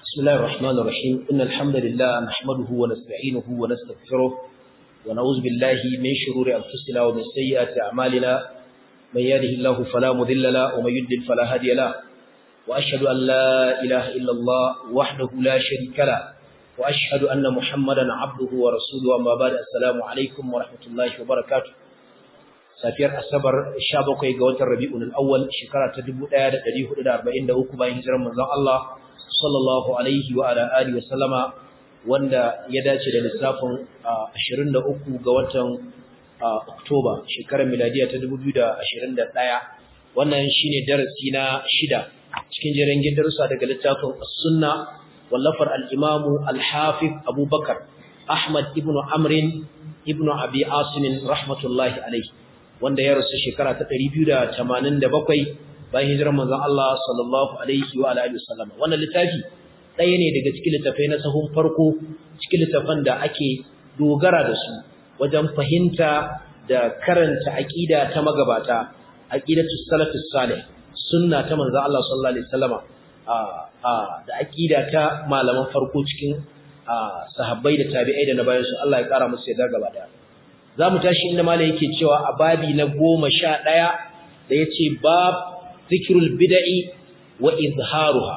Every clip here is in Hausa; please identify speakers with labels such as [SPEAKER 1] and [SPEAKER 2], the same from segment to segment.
[SPEAKER 1] بسم الله الرحمن الرحيم إن الحمد لله نحمده ونستعينه ونستغفره ونعوذ بالله من شرور أنفسنا ومن سيئات أعمالنا من يهده الله فلا مضل له ومن يضلل فلا هادي له وأشهد أن لا إله إلا الله وحده لا شريك له وأشهد أن محمدا عبده ورسوله أما بعد السلام عليكم ورحمة الله وبركاته safiyar asabar 17 ga watan rabi'ul awwal shekara ta 1443 bayan hijirar manzon Allah sallallahu alaihi wa ala alihi wa sallama wanda ya dace da lissafin 23 ga watan Oktoba shekarar miladiya ta 2021 wannan shine darasi na shida cikin jerin darussa daga littafin As-Sunna wallafar al-Imam al-Hafiz Abu Bakar Ahmad ibn Amr ibn Abi Asim rahmatullahi alaihi wanda ya rasu shekara ta 287 bayan hijirar manzon Allah sallallahu alaihi wa alihi wasallam wannan littafi ɗaya ne daga cikin littafai na sahun farko cikin littafan da ake dogara da su wajen fahimta da karanta aqida ta magabata aqidatu salafus salih sunna ta manzon Allah sallallahu alaihi wasallama da aqida ta malaman farko cikin sahabbai da tabi'ai da na bayan su Allah ya kara musu yarda gaba daya za mu tashi inda mala yake cewa a babi na goma sha ɗaya da ya ce bab zikirul bida'i wa izharuha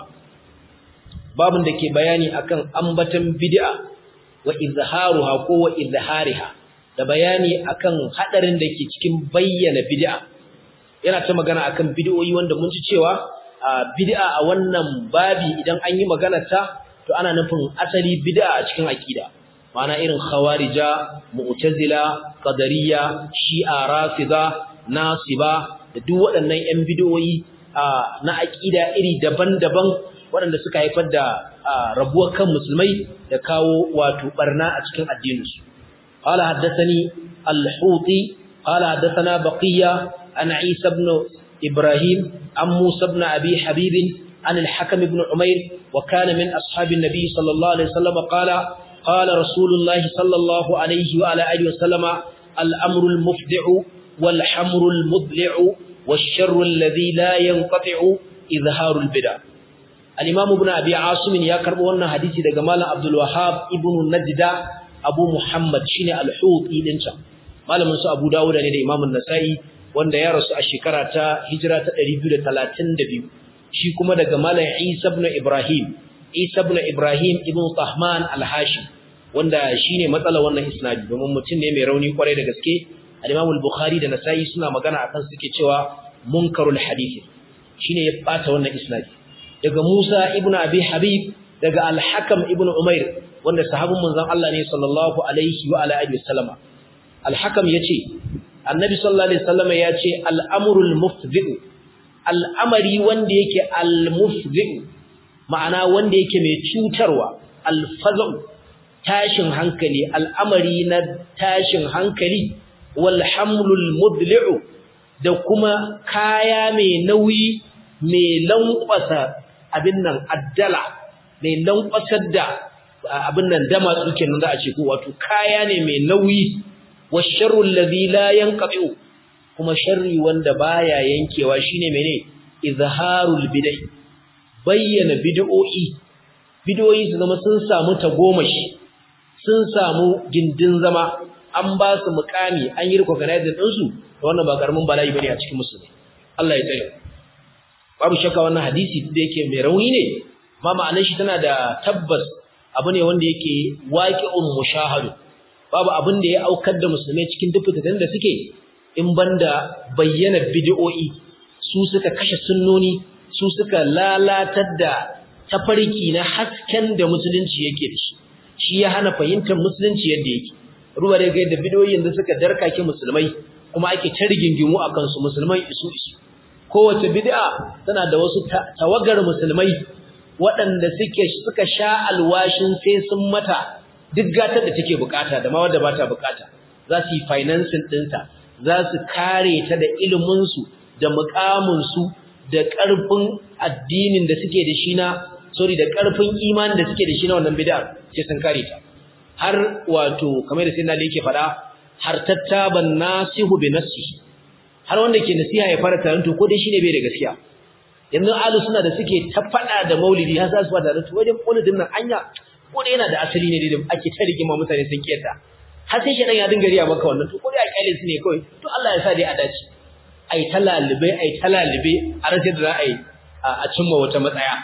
[SPEAKER 1] babin da ke bayani akan ambatan bid'a wa izharuha ko wa izhariha da bayani akan hadarin da ke cikin bayyana bid'a yana ta magana akan bid'o'i wanda mun ji cewa bid'a a wannan babi idan an yi magana ta to ana nufin asali bid'a a cikin aqida ma'ana irin khawarija mu'tazila qadariyya shi'a rafida nasiba da duk waɗannan ƴan bid'o'i na aqida iri daban-daban waɗanda suka haifar da rabuwar kan musulmai da kawo wato barna a cikin addininsu qala haddathani al-huti qala haddathana baqiya an isa ibn ibrahim an musa ibn abi habib an al-hakim ibn umayr wa kana min ashabin nabi sallallahu alaihi wasallam qala قال رسول الله صلى الله عليه وعلى آله وسلم الأمر المفدع والحمر المضلع والشر الذي لا ينقطع إظهار البدع الإمام ابن أبي عاصم يكرب وانا حديثي دا جمال عبد الوهاب ابن النجدة أبو محمد شين الحوط إلنسا مالا منسو أبو داود أن الإمام النسائي wanda ya rasu a shekara ta hijira ta 232 shi kuma daga malam Isa ibn Ibrahim Isa ibn Ibrahim ibn Tahman al-Hashim wanda shine matsala wannan isnadi domin mutum ne mai rauni kwarai da gaske al-Imam al-Bukhari da Nasa'i suna magana akan suke cewa munkarul hadith shine ya bata wannan isnadi daga Musa ibn Abi Habib daga al-Hakam ibn Umair wanda sahabin manzon Allah ne sallallahu alaihi wa ala alihi wasallama al-Hakam yace Annabi sallallahu alaihi wasallama yace al-amrul mufdi al-amri wanda yake al-mufdi ma'ana wanda yake mai cutarwa alfazan tashin hankali al'amari na tashin hankali wal hamlul mudli'u da kuma kaya mai nauyi mai lankwasa abin nan addala mai lankwasar da abin nan dama suke nan za a ce ko wato kaya ne mai nauyi washarrul ladhi la yanqati kuma sharri wanda baya yankewa shine mene izharul bid'ah bayyana bid'o'i bid'o'i su zama sun samu tagomashi sun samu gindin zama an ba su mukami an yi recognizing din su wannan ba karamin bala'i bane a cikin musulmi Allah ya tsare babu shakka wannan hadisi da yake mai rauni ne amma ma'anar shi tana da tabbas abu ne wanda yake waqi'un mushahadu babu abin da ya aukar da musulmai cikin dukkan da suke in banda bayyana bid'o'i su suka kashe sunnoni su suka lalatar da tafarki na hasken da musulunci yake da shi shi ya hana fahimtar musulunci yadda yake ruwa da yadda bidoyin da suka darkake musulmai kuma ake ta rigingimu a kansu musulmai isu isu kowace bid'a tana da wasu tawagar musulmai waɗanda suke suka sha alwashin sai sun mata duk gatar da take bukata da ma wadda ba ta bukata za su yi financing ɗinta za su kare ta da iliminsu da mukaminsu da ƙarfin addinin da suke da shi na sorry da ƙarfin imanin da suke da shi na wannan bid'a sai sun kare ta har wato kamar da sayyidina yake faɗa har tattaban nasihu bi nafsi har wanda ke nasiha ya fara tarin to ko dai shine bai da gaskiya yanzu alu suna da suke ta fada da maulidi har za su fada da to wajen maulidin nan anya ko da yana da asali ne da ake ta rigima mutane sun kiyarta har sai shedan ya dinga riya maka wannan to ko dai a kyale su ne kawai to Allah ya sa dai a dace ai talalibe ai talalibe a rasa da za a yi a cimma wata matsaya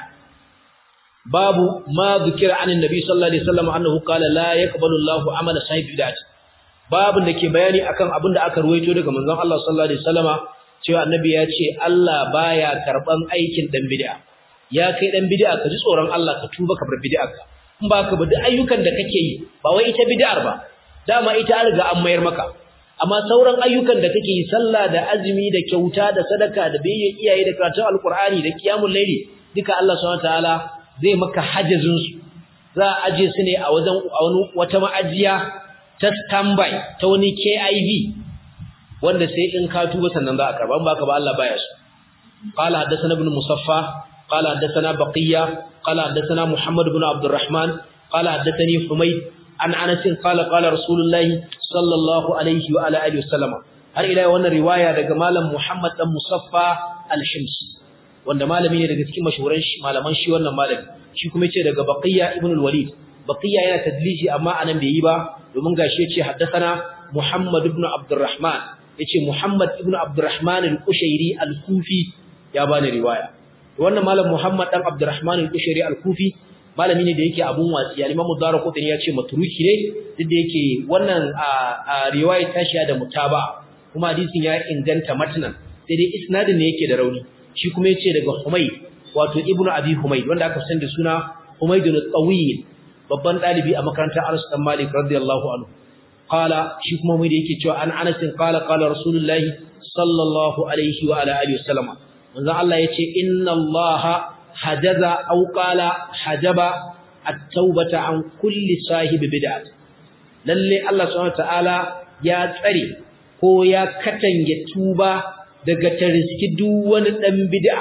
[SPEAKER 1] babu ma zikira anin nabi sallallahu alaihi wasallam annahu qala la yaqbalu Allahu amala sahibi bid'ah babun da ke bayani akan abin da aka ruwaito daga manzon Allah sallallahu alaihi wasallama cewa annabi ya ce Allah baya karban aikin dan bid'a ya kai dan bid'a ka ji tsoron Allah ka tuba ka bar bid'arka in ba ka ba duk ayyukan da kake yi ba wai ita bid'ar ba dama ita an riga an mayar maka amma sauran ayyukan da kake yi sallah da azumi da kyauta da sadaka da biyayya iyaye da karatun alqur'ani da qiyamul layli duka Allah subhanahu wataala zai maka hajjazin su za a aje su ne a wajen wata ma'ajiya ta standby ta wani KIV wanda sai in ka tuba sannan za a karba ba ka ba Allah baya su qala hadathana ibn musaffa qala hadathana baqiya qala hadathana muhammad ibn abdurrahman qala hadathani humayd an anas qala qala rasulullahi sallallahu alaihi wa ala alihi wasallama har ila wannan riwaya daga malam muhammad dan musaffa al-himsi wanda malami ne daga cikin mashhuran malaman shi wannan malami shi kuma yace daga baqiya ibn al-walid baqiya yana tadliji amma anan bai yi ba domin gashi yace haddathana muhammad ibn abdurrahman yace Muhammad ibn Abdurrahman al-Qushairi al-Kufi ya bani riwaya wannan malam Muhammad dan Abdurrahman al-Qushairi al-Kufi malami ne da yake abun watsi al-Imam Darqutni ya ce matruki ne duk da yake wannan riwaya ta shi da mutaba kuma hadisin ya inganta matnan sai dai isnadin ne yake da rauni shi kuma yace daga Humayd wato Ibn Abi Humayd wanda aka san da suna Humayd al-Tawil babban dalibi a makarantar Anas bin Malik radiyallahu anhu qala shi kuma mai da yake cewa an Anas qala qala Rasulullah sallallahu alaihi wa ala alihi wasallam manzo Allah yace inna Allah hajaza aw qala hajaba at-taubata an kulli sahibi bid'ah lalle Allah subhanahu ta'ala ya tsare ko ya katange tuba daga tariski duk wani dan bid'a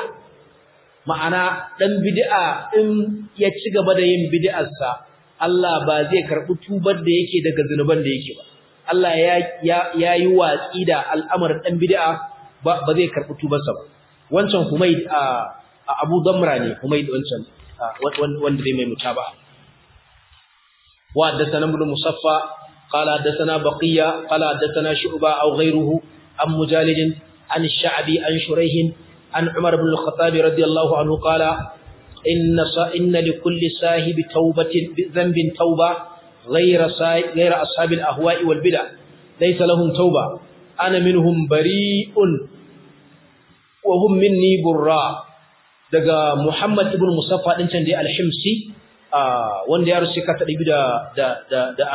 [SPEAKER 1] ma'ana dan bid'a in ya ci gaba da yin bid'arsa Allah ba zai karɓi tubar da yake daga zunuban da yake ba. Allah ya yi watsi da al'amarin ɗan bid'a ba zai karɓi tubarsa ba. Wancan Humaid a Abu Damra ne, Humaid wancan wanda zai mai muta ba. Wa haddasana ibn Musaffa, qala haddasana Baqiya, qala haddasana Shu'ba aw ghayruhu an Mujalid an Sha'bi an Shuraihin an Umar ibn al-Khattab radiyallahu anhu qala إن إن لكل صاحب توبة ذنب توبة غير غير أصحاب الأهواء والبدع ليس لهم توبة أنا منهم بريء وهم مني براء daga Muhammad ibn Musaffa din can dai al-Himsi wanda ya rusu kata da da da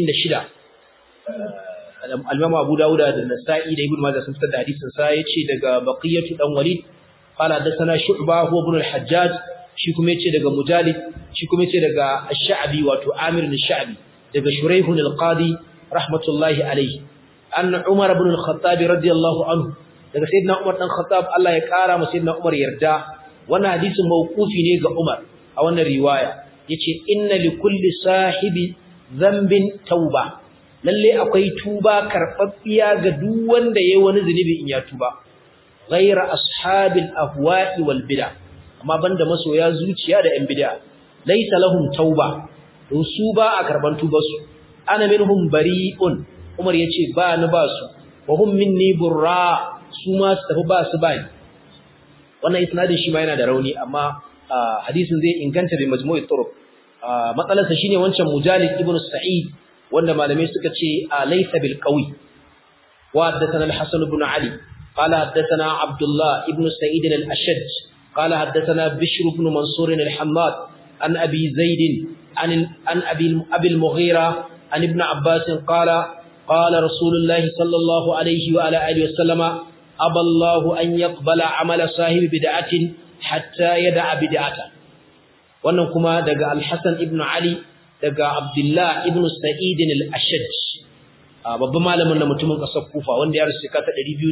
[SPEAKER 1] 46 al-Imam Abu Dawud da Nasa'i da Ibn Majah sun fitar da hadisin sa yace daga Baqiyatu dan Walid qala hadathana Shu'bah huwa ibn al-Hajjaj shi kuma yace daga Mujalid shi kuma yace daga Ash-Sha'bi wato Amir al-Sha'bi daga Shuraih al-Qadi rahmatullahi alayhi anna Umar ibn al-Khattab radiyallahu anhu daga Sayyidina Umar dan Khattab Allah ya kara masa Sayyidina Umar yarda wannan hadisin mauqufi ne ga Umar a wannan riwaya yace inna likulli sahibi dhanbin tauba lalle akwai tuba karbabbiya ga duk wanda yayi wani zunubi in ya tuba ghayra ashabil ahwa'i wal bid'ah amma banda masoya zuciya da ƴan bid'a laysa lahum tauba to su ba a karban tubar su ana minhum bari'un Umar yace ba ni ba su wa hum minni burra su ma su tafi ba su bani wannan isnadin shi ma yana da rauni amma hadisin zai inganta bi majmu'i turuq matsalarsa shine wancan mujalid ibn sa'id wanda malamai suka ce laysa bil qawi wa haddathana al-hasan ibn ali qala haddathana abdullah ibn sa'id al-ashaj قال حدثنا بشر بن منصور الحماد عن أبي زيد عن, عن أبي, أبي المغيرة عن ابن عباس قال قال رسول الله صلى الله عليه وعلى آله وسلم أبى الله أن يقبل عمل صاحب بدعة حتى يدع بدعته wannan kuma daga Al-Hasan ibn Ali daga Abdullah ibn Sa'id al-Ashaj babban malamin da mutumin kasar Kufa wanda ya rasu kata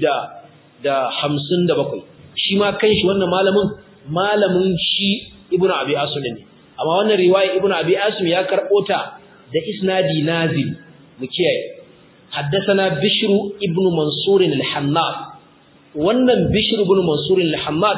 [SPEAKER 1] 257 shi ma kanshi wannan malamin malamin shi ibn Abi Asim ne amma wannan riwaya ibn Abi Asim ya karbo ta da isnadi nazil mu kiyaye haddathana Bishr ibn Mansur al-Hannad wannan Bishr ibn Mansur al-Hammad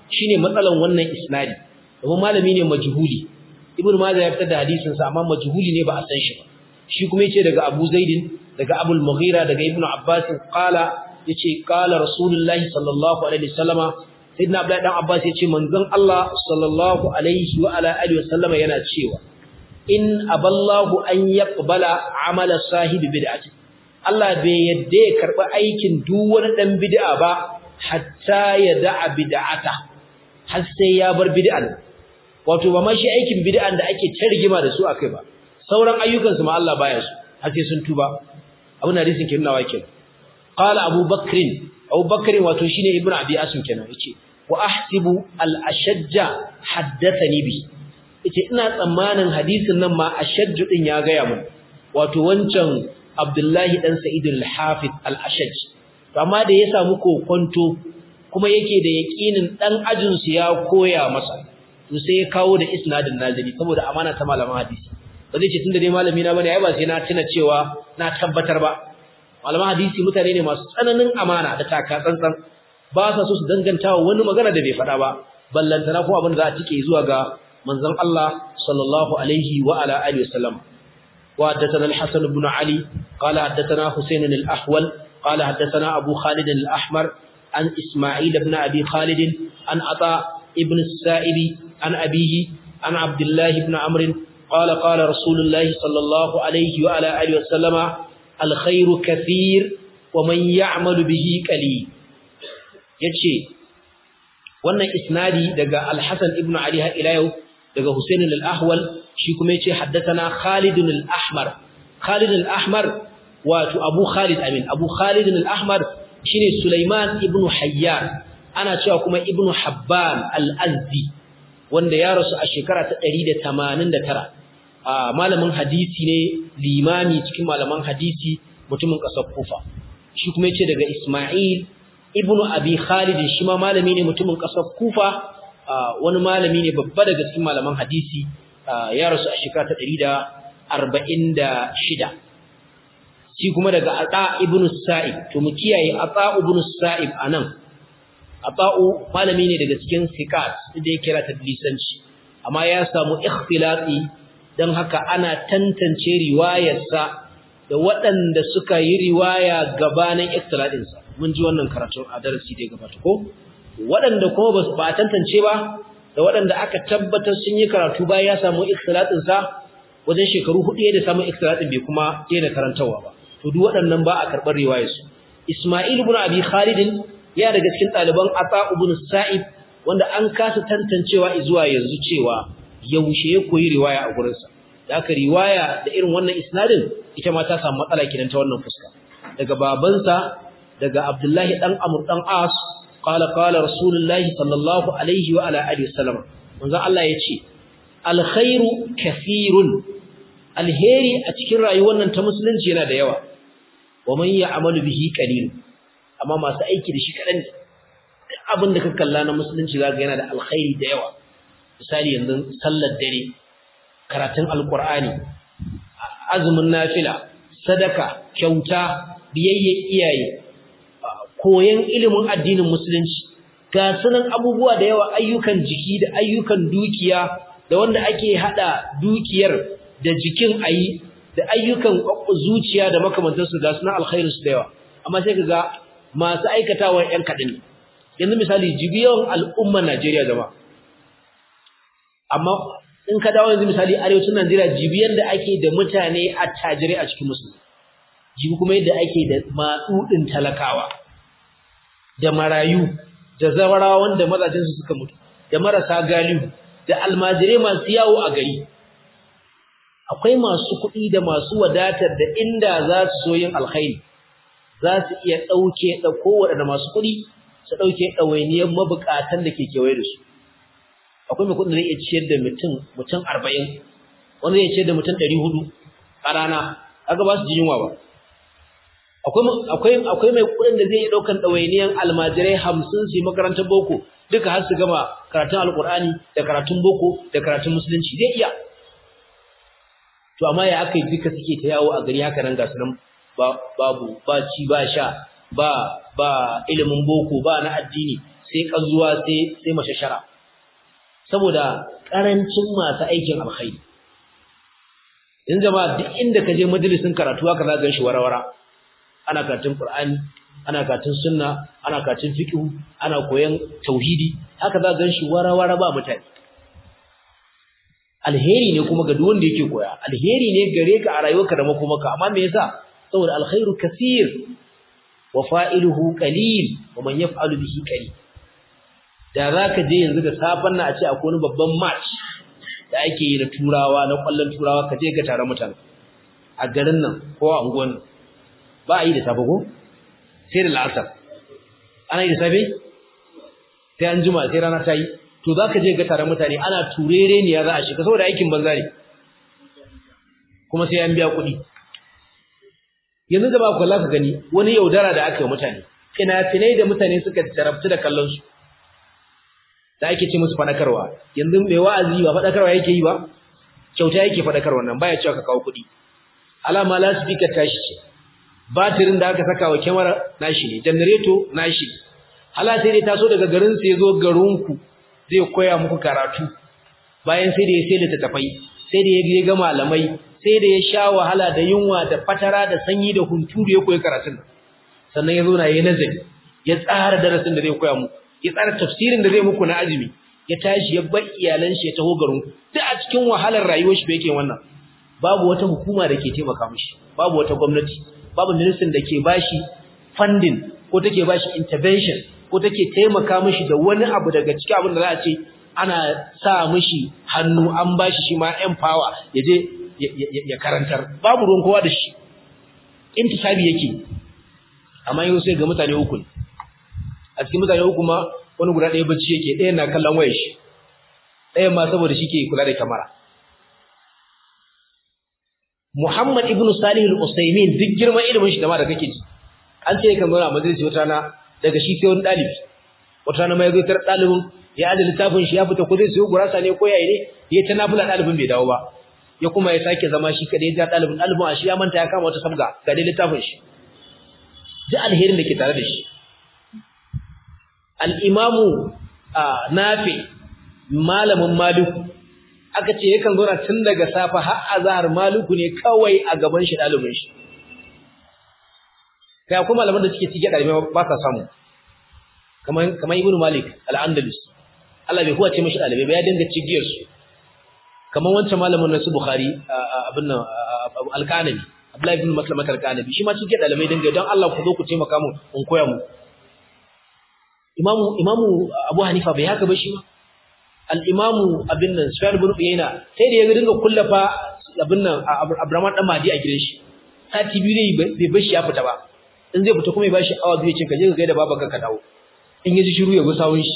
[SPEAKER 1] shine matsalan wannan isnadi domin malami ne majhuli ibnu majah ya fitar da hadisin sa amma majhuli ne ba a san shi ba shi kuma yace daga abu zaidin daga abul mughira daga ibnu abbas qala yace qala rasulullahi sallallahu alaihi wasallama sayyidina abdullahi dan abbas yace manzon Allah sallallahu alaihi wa ala alihi wasallama yana cewa in aballahu an yaqbala amala sahibi bid'ati Allah bai yadda ya karba aikin duk wani dan bid'a ba hatta ya da'a bid'ata har sai ya bar bid'an wato ba ma shi aikin bid'an da ake tarjima da su akai ba sauran ayyukan su ma Allah baya su har sai sun tuba abun hadisin kin nawa kenan qala Abu Bakr Abu Bakr wato shine Ibn Abi Asim kenan yace wa ahsibu al-ashajja haddathani bi yace ina tsammanin hadisin nan ma ashajju din ya ga ya mun wato wancan Abdullahi dan Sa'id al-Hafiz al-Ashaj amma da ya samu kokonto kuma yake da yakinin dan ajin su ya koya masa to sai ya kawo da isnadin nazili saboda amana ta malaman hadisi ba zai ce tunda dai malami na bane ai ba sai na tuna cewa na tabbatar ba malaman hadisi mutane ne masu tsananin amana da taka tsantsan ba sa so su danganta wa wani magana da bai faɗa ba ballantana ko abin da za a tike zuwa ga manzon Allah sallallahu alaihi wa ala alihi wasallam wa haddathana al-Hasan ibn Ali qala haddathana Husayn al-Ahwal qala haddathana Abu Khalid al-Ahmar an Isma'il ibn Abi Khalid an Ata ibn al-Sa'ib an abihi an Abdullah ibn Amr qala qala Rasulullah sallallahu alaihi wa ala alihi wasallam al-khayru kathir wa man ya'malu bihi qalil yace wannan isnadi daga al-Hasan ibn Ali har ila yau daga Husayn al-Ahwal shi kuma yace haddathana Khalid al-Ahmar Khalid al-Ahmar wato Abu Khalid amin Abu Khalid al-Ahmar shine Sulaiman ibn Hayyan ana cewa kuma ibn Habban al-Azdi wanda ya rasu a shekara ta 189 a malamin hadisi ne limami cikin malaman hadisi mutumin kasar Kufa shi kuma yace daga Isma'il ibnu abi khalid shi ma malami ne mutumin kasar kufa wani malami ne babba daga cikin malaman hadisi ya rasu a shekara ta 146 shi kuma daga ata ibnu sa'ib to mu kiyaye ata ibnu sa'ib anan ata'u malami ne daga cikin sikat da ya kira tadlisanci amma ya samu ikhtilati dan haka ana tantance riwayarsa da waɗanda suka yi riwaya gabanin ikhtilatinsa mun ji wannan karatun a darasi da ya gabata ko waɗanda kuma ba a tantance ba da waɗanda aka tabbatar sun yi karatu bayan ya samu ikhtilatin sa wajen shekaru hudu da samu ikhtilatin bai kuma daina karantawa ba to duk waɗannan ba a karɓar riwayar su Isma'il ibn Abi Khalid ya daga cikin ɗaliban Ata ibn Sa'id wanda an kasa tantancewa zuwa yanzu cewa yaushe ya koyi riwaya a gurinsa da aka riwaya da irin wannan isnadin ita ma ta samu matsala kidan ta wannan fuska daga babansa daga Abdullahi dan Amr dan As qala qala Rasulullahi sallallahu alaihi wa ala alihi wasallam manzo Allah yace alkhairu kathirun alheri a cikin rayuwar nan ta musulunci yana da yawa wa man ya'malu bihi qalil amma masu aiki da shi kadan ne abin da ka kalla na musulunci zaka yana da alkhairi da yawa misali yanzu sallar dare karatun alqur'ani azumin nafila sadaka kyauta biyayya iyaye koyan ilimin addinin musulunci ga sunan abubuwa da yawa ayyukan jiki da ayyukan dukiya da wanda ake hada dukiyar da jikin ayi da ayyukan zuciya da makamantansu ga sunan alkhairin su da yawa amma sai kaga masu aikatawa yan kadin yanzu misali jibiyan al'umman Najeriya jama'a amma in ka dawo yanzu misali arewacin Najeriya jibiyan da ake da mutane attajirai a cikin musulmi jibi kuma yadda ake da matsudin talakawa da marayu da zawarawa wanda mazajensu suka mutu da marasa galihu da almajirai masu yawo a gari akwai masu kuɗi da masu wadatar da inda za su so yin alkhairi za su iya ɗauke da kowaɗanda masu kuɗi su ɗauke ɗawainiyar mabukatan da ke kewaye da su akwai mai kuɗin da zai iya ciyar da mutum mutum arba'in wanda zai ciyar da mutum ɗari hudu a rana kaga ba su ji yunwa ba akwai akwai mai kudin da zai daukan dawainiyan almajirai 50 su makarantar boko duka har su gama karatun alqur'ani da karatun boko da karatun musulunci zai iya to amma ya akai duka suke ta yawo a gari haka nan ga sunan babu ba ci ba sha ba ba ilimin boko ba na addini sai kanzuwa sai sai mashashara saboda karancin masu aikin alkhairi in jama'a duk inda ka je majalisin karatu haka za ka gan shi warawara ana karatun qur'ani ana karatun sunna ana karatun fiqh ana koyan tauhidi haka za ka gan shi warawara ba mutane alheri ne kuma ga duk wanda yake koya alheri ne gare ka a rayuwarka da makomaka amma me yasa saboda alkhairu kaseer wa fa'iluhu qalil wa man yaf'alu bihi qalil da zaka je yanzu da safan nan a ce akwai wani babban match da ake yi na turawa na kwallon turawa ka je ka tare mutane a garin nan ko a unguwan ba a yi da safe ko sai da la'asar ana yi da safe sai an juma sai rana ta yi to za ka je ga tare mutane ana turere ne ya za a shiga saboda aikin banza ne kuma sai an biya kuɗi yanzu da ba ku ka gani wani yaudara da aka yi mutane fina-finai da mutane suka jarabtu da kallon su da ake ce musu faɗakarwa yanzu mai wa'azi ba faɗakarwa yake yi ba kyauta yake faɗakarwa nan baya cewa ka kawo kuɗi alama la speaker tashi ce batirin da aka saka wa kyamara nashi ne janareto nashi ne hala sai dai taso daga garin sai zo garinku zai koya muku karatu bayan sai da ya sai littattafai sai da ya ga malamai sai da ya sha wahala da yunwa da fatara da sanyi da hunturu ya koyi karatun sannan ya zo na yi nazari ya tsara darasin da zai koya muku ya tsara tafsirin da zai muku na azumi ya tashi ya bar iyalan shi ya taho garinku duk a cikin wahalar rayuwar shi yake wannan babu wata hukuma da ke taimaka mishi babu wata gwamnati babu ministan da ke bashi funding ko take bashi intervention ko take taimaka mishi da wani abu daga cikin abin da za a ce ana sa mishi hannu an bashi shi ma empower ya je ya karantar babu ruwan kowa da shi intisabi yake amma yau sai ga mutane uku a cikin mutane uku ma wani guda ɗaya bacci yake ɗayan na kallon wayar shi ɗayan ma saboda shi ke kula da kamera Muhammad ibn Salih al-Usaymin duk girman ilimin shi da ma da kake ji an ce kan zauna a majalisi wata na daga shi sai wani dalibi wata na mai zaitar dalibin ya aje littafin shi ya fita ko zai siyo gurasa ne ko yayi ne ya ta nafila dalibin bai dawo ba ya kuma ya sake zama shi kadai ya dalibin dalibin a shi ya manta ya kama wata sabga ga dai littafin shi ji alherin da ke tare da shi al-imamu nafi malamin maliku aka ce yakan zo tun daga safa har azhar maliku ne kawai a gaban shi dalibin shi kai akwai malaman da suke cike dalibai ba sa samu kamar kamar ibnu malik al-andalus Allah bai huwace mishi dalibai ba ya dinga cigiyar su kamar wancan malamin nasu bukhari abin nan al-qanabi abdullahi ibn maslamat al-qanabi shi ma cike dalibai dinga don Allah ku zo ku taimaka mu in koya mu imamu imamu abu hanifa bai haka ba shi ma al-imamu abin nan sufyan ibn uyayna sai da ya dinga kullafa abin nan abraman dan madi a gidan shi sati biyu ne bai bar shi ya fita ba in zai fita kuma ya bashi awa biyu ce ka je ka gaida babanka ka dawo in yaji shiru ya gusawun shi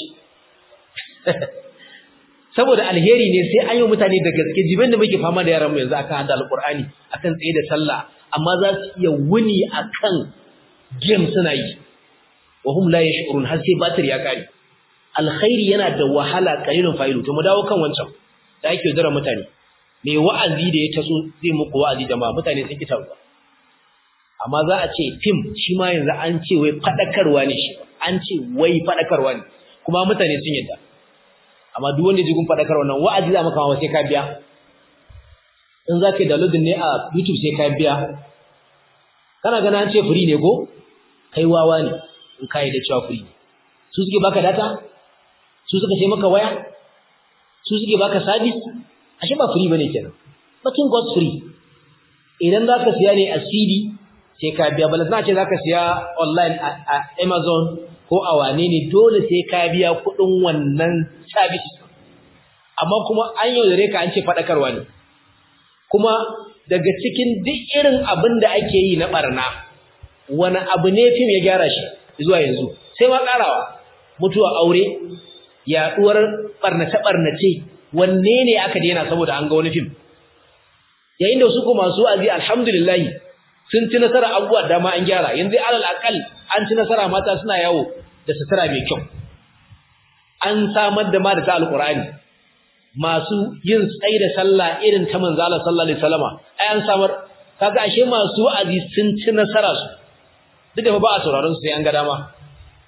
[SPEAKER 1] saboda alheri ne sai an yi mutane da gaske jibin da muke fama da yaran mu yanzu akan hada alqur'ani akan tsaye da sallah amma za su iya wuni akan game suna yi wa hum la yash'urun har sai batir ya kare alkhairi yana da wahala kalilun fa'ilu to mu dawo kan wancan da ake zara mutane me wa'azi da ya taso zai muku wa'azi da ma mutane sun ki taruwa amma za a ce fim shi ma yanzu an ce wai fadakarwa ne shi an ce wai fadakarwa ne kuma mutane sun yadda amma duk wanda jigun fadakarwa nan wa'azi za maka ma sai ka biya in za ka yi download ne a YouTube sai ka biya kana gana an ce free ne ko kai wawa ne in ka yi da cewa free ne su suke baka data su suka sai maka waya su suke baka service ashe ba free bane kenan nothing goes free idan za ka siya ne a CD sai ka biya balas na ce za ka siya online a Amazon ko a wane ne dole sai ka biya kuɗin wannan service amma kuma an yaudare ka an ce faɗakarwa ne kuma daga cikin duk irin abin da ake yi na ɓarna wani abu ne fim ya gyara shi zuwa yanzu sai ma ƙarawa mutuwa aure yaɗuwar ɓarnace-ɓarnace wanne ne aka daina saboda an ga wani fim yayin da su kuma masu azi alhamdulillahi sun ci nasara abubuwa dama an gyara yanzu alal akal an ci nasara mata suna yawo da sutura mai kyau an samar da ma da ta alqur'ani masu yin tsayi da sallah irin ta manzo Allah sallallahu alaihi wasallama ai an samar kaga ashe masu wa'azi sun ci nasara su duk da ba a sauraron su sai an ga dama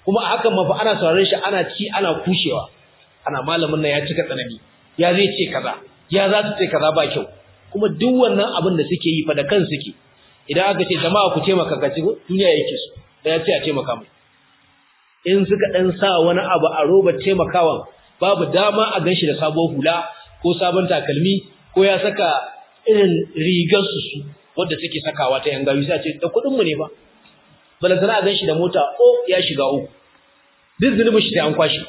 [SPEAKER 1] kuma a hakan mafi ana sauraron shi ana ci ana kushewa ana malamin nan ya cika tsanani ya zai ce kaza ya za su ce kaza ba kyau kuma duk wannan abin da suke yi fa da kan suke idan aka ce jama'a ku taimaka ka ci duniya yake su da ya ce a taimaka mai in suka dan sa wani abu a roba taimakawan babu dama a ganshi da sabon hula ko sabon takalmi ko ya saka irin rigar su su wanda suke sakawa ta yan gawi sai ce da kudin mu ne ba balantana a ganshi da mota o ya shiga uku duk zunubin shi sai an kwashi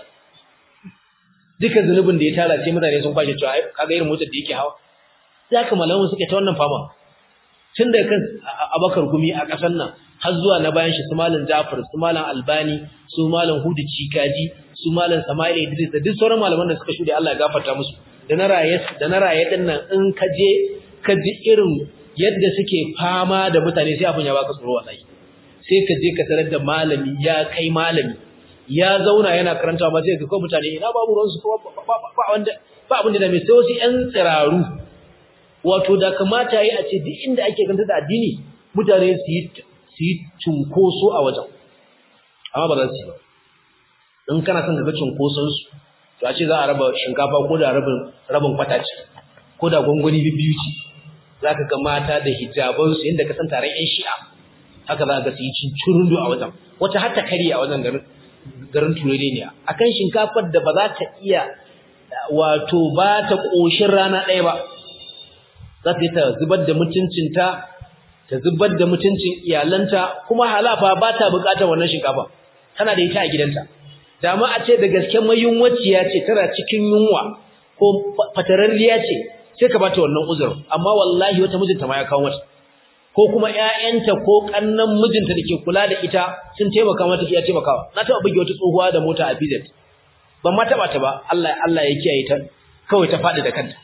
[SPEAKER 1] duka zunubin da ya tara sai mutane sun kwashe cewa kaga irin motar da yake hawa ya ka malamu suke ta wannan fama tun da kan abakar gumi a ƙasar nan har zuwa na bayan shi su malam Jafar su malam Albani su malam Hudu Cikaji su malam Sama'il Idris da duk sauran malaman da suka shude Allah ya gafarta musu da na raye da na raye din nan in ka je ka ji irin yadda suke fama da mutane sai abin ya baka tsoro wallahi sai ka je ka tarar da malami ya kai malami ya zauna yana karanta ba sai ga ko mutane ina babu ruwan su ba wanda ba abin da mai sai wasu ƴan tsiraru wato da kamata yi a ce duk inda ake kanta da addini mutane su yi su yi cunkoso a wajen amma ba za su yi ba in kana son ga cunkoson su to a ce za a raba shinkafa ko da rabin rabin kwata ce ko da gwangwani biyu ce za ka ga mata da hijabansu inda ka san taron ƴan shi'a haka za ka ga su yi cincirundu a wajen wata har ta karye a wajen garin garin tureniya akan shinkafar da ba za ta iya wato ba ta ƙoshin rana ɗaya ba za ta yi ta zubar da mutuncinta ta zubar da mutuncin iyalanta kuma halafa ba ta buƙatar wannan shinkafa tana da ita a gidanta da ma a ce da gaske mayunwaciya ce tana cikin yunwa ko fatararriya ce sai ka bata wannan uzurin amma wallahi wata mijinta ma ya kawo mata ko kuma ƴaƴanta ko kannan mijinta dake kula da ita sun taimaka mata iya taimakawa na taba buge wata tsohuwa da mota a BZ ban ma taba ta ba Allah Allah ya kiyaye ta kawai ta fadi da kanta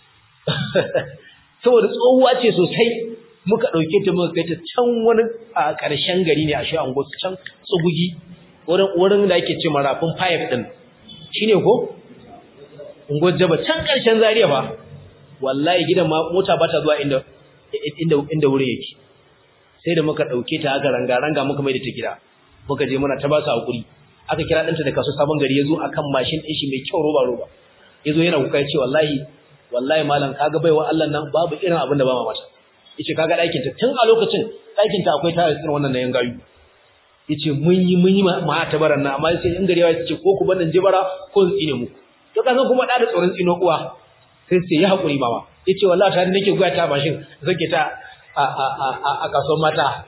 [SPEAKER 1] saboda tsohuwa ce sosai muka dauke ta muka kai ta can wani a ƙarshen gari ne a shi ango can tsugugi wurin wurin da ake ce marafin pipe din shine ko ungo jaba can ƙarshen Zaria ba wallahi gidan mota ba ta zuwa inda inda inda wurin yake sai da muka dauke ta aka ranga ranga muka mai da ta gida muka je muna ta ba su hakuri aka kira danta da kaso sabon gari yazo akan mashin din shi mai kyau roba roba yazo yana kuka yace wallahi wallahi malam kaga baiwa Allah nan babu irin abin da ba ma mata yace kaga ɗakin ta tun a lokacin ɗakin ta akwai tare irin wannan nayin gayu yace mun yi mun yi ma ta baran nan amma sai in gari ya ce ko ku bannan jibara ko tsine mu to kaga kuma da da tsoron tsino uwa sai sai ya hakuri mama yace wallahi tare nake goya ta mashin zake ta a a a a kasuwar mata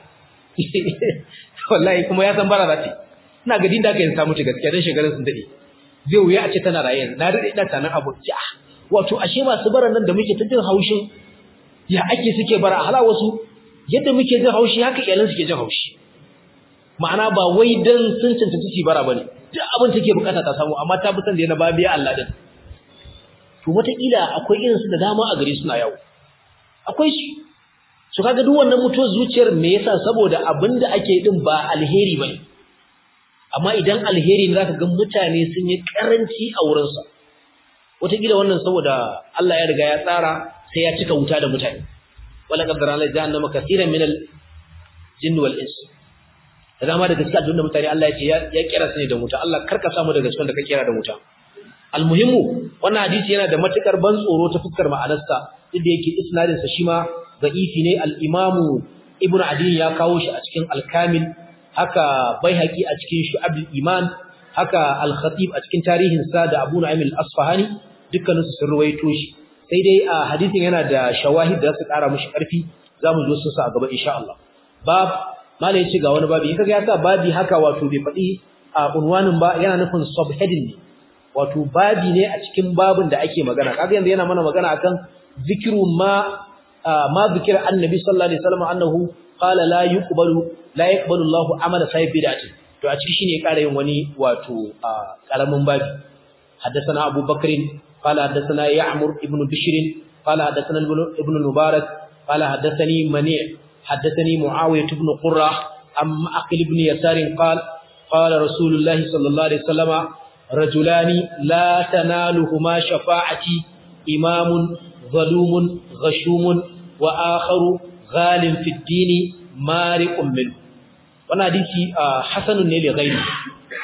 [SPEAKER 1] wallahi kuma ya san bara zati ina ga dinda kai samu ta gaskiya dan shekarun sun dade zai wuya a ce tana raye na dade ina tanan abu ja wato ashe masu bara nan da muke ta jin haushin ya ake suke bara hala wasu yadda muke jin haushi haka iyalan suke jin haushi ma'ana ba wai dan sun cancanci ci bara bane duk abin take bukata ta samu amma ta fi san da yana babiya Allah din to wataƙila akwai irinsu da dama a gare suna yawo akwai su su kaga duk wannan mutuwar zuciyar me yasa saboda abinda ake din ba alheri bane amma idan alheri ne zaka ga mutane sun yi karanci a wurin sa wataƙila wannan saboda Allah ya riga ya tsara sai ya cika wuta da mutane wala qaddara la jahannama kaseeran min al jinn wal ins da dama daga cikin aljanna mutane Allah ya ce ya kira su ne da wuta Allah karka samu daga cikin da ka kira da wuta almuhimmu wannan hadisi yana da matukar ban tsoro ta fuskar ma'anarsa inda yake isnadin sa shi ma da'ifi ne al-imamu ibn adi ya kawo shi a cikin al-kamil haka baihaqi a cikin shu'ab al-iman haka al-khatib a cikin tarihin sa da abu nu'aym al-asfahani dukkanin su sun ruwaito shi sai dai a hadisin yana da shawahid da su kara mishi karfi zamu zo su sa a gaba insha Allah bab mala yace ga wani babi kaga ya sa babi haka wato bai faɗi a unwanin ba yana nufin subheading ne wato babi ne a cikin babin da ake magana kaga yanzu yana mana magana akan zikru ma ma zikira annabi sallallahu alaihi wasallam annahu qala la yuqbalu la yaqbalu Allahu amala sahibi bid'ati to a ciki shine ƙara yin wani wato karamin babi haddathana Abu Bakr qala haddathana Ya'mur ibn Bishr qala haddathana ibn Mubarak qala haddathani Mani' haddathani Muawiyah ibn Qurrah am Aqil ibn Yasar qala qala Rasulullah sallallahu alaihi wasallam رجلان لا تنالهما شفاعتي إمام ظلوم غشوم وآخر غال في الدين مارق منه wannan hadisi hasanun ne li ghairi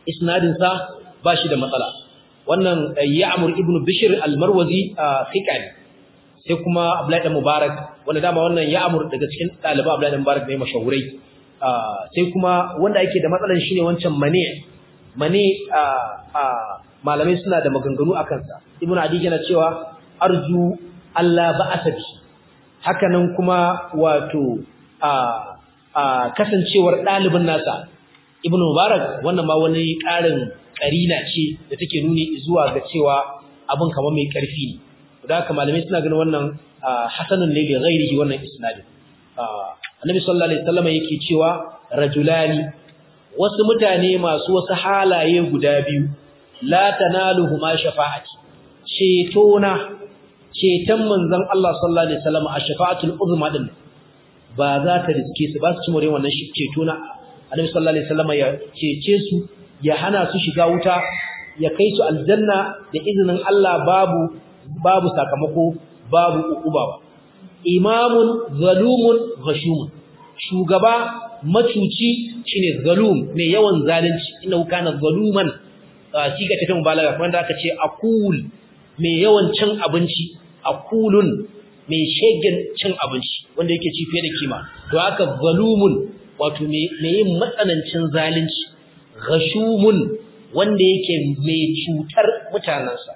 [SPEAKER 1] isnadin sa ba shi da matsala wannan Ya'mur ibn Bishr al-Marwazi thiqa ne sai kuma Abdullahi dan Mubarak wanda dama wannan Ya'mur daga cikin ɗaliban Abdullahi dan Mubarak ne mashahurai sai kuma wanda yake da matsalan shine wancan mani mani malamai suna da maganganu akan sa Ibn Adi yana cewa arju Allah ba'asa bi hakanan kuma wato a kasancewar ɗalibin nasa Ibn Mubarak wannan ma wani ƙarin karina ce da take nuni zuwa ga cewa abin kamar mai karfi ne da haka malamai suna ganin wannan hasanun ne ga ghairihi wannan isnadin annabi sallallahu alaihi wasallam yake cewa rajulani wasu mutane masu wasu halaye guda biyu la tanaluhuma shafa'ati cetona ceton manzon Allah sallallahu alaihi wasallam a shafa'atul uzma din ba za ta riske su ba su ci more wannan cetona annabi sallallahu alaihi wasallam ya cece su ya hana su shiga wuta ya kai su aljanna da izinin Allah babu babu sakamako babu ukuba ba imamun zalumun ghashumun shugaba macuci shine zalum mai yawan zalunci inna kana zaluman siga ta mubalaga wanda aka ce akul mai yawan cin abinci akulun mai shegen cin abinci wanda yake ci fiye da kima to haka zalumun wato mai yin matsanancin zalunci ghashumun wanda yake mai cutar mutanansa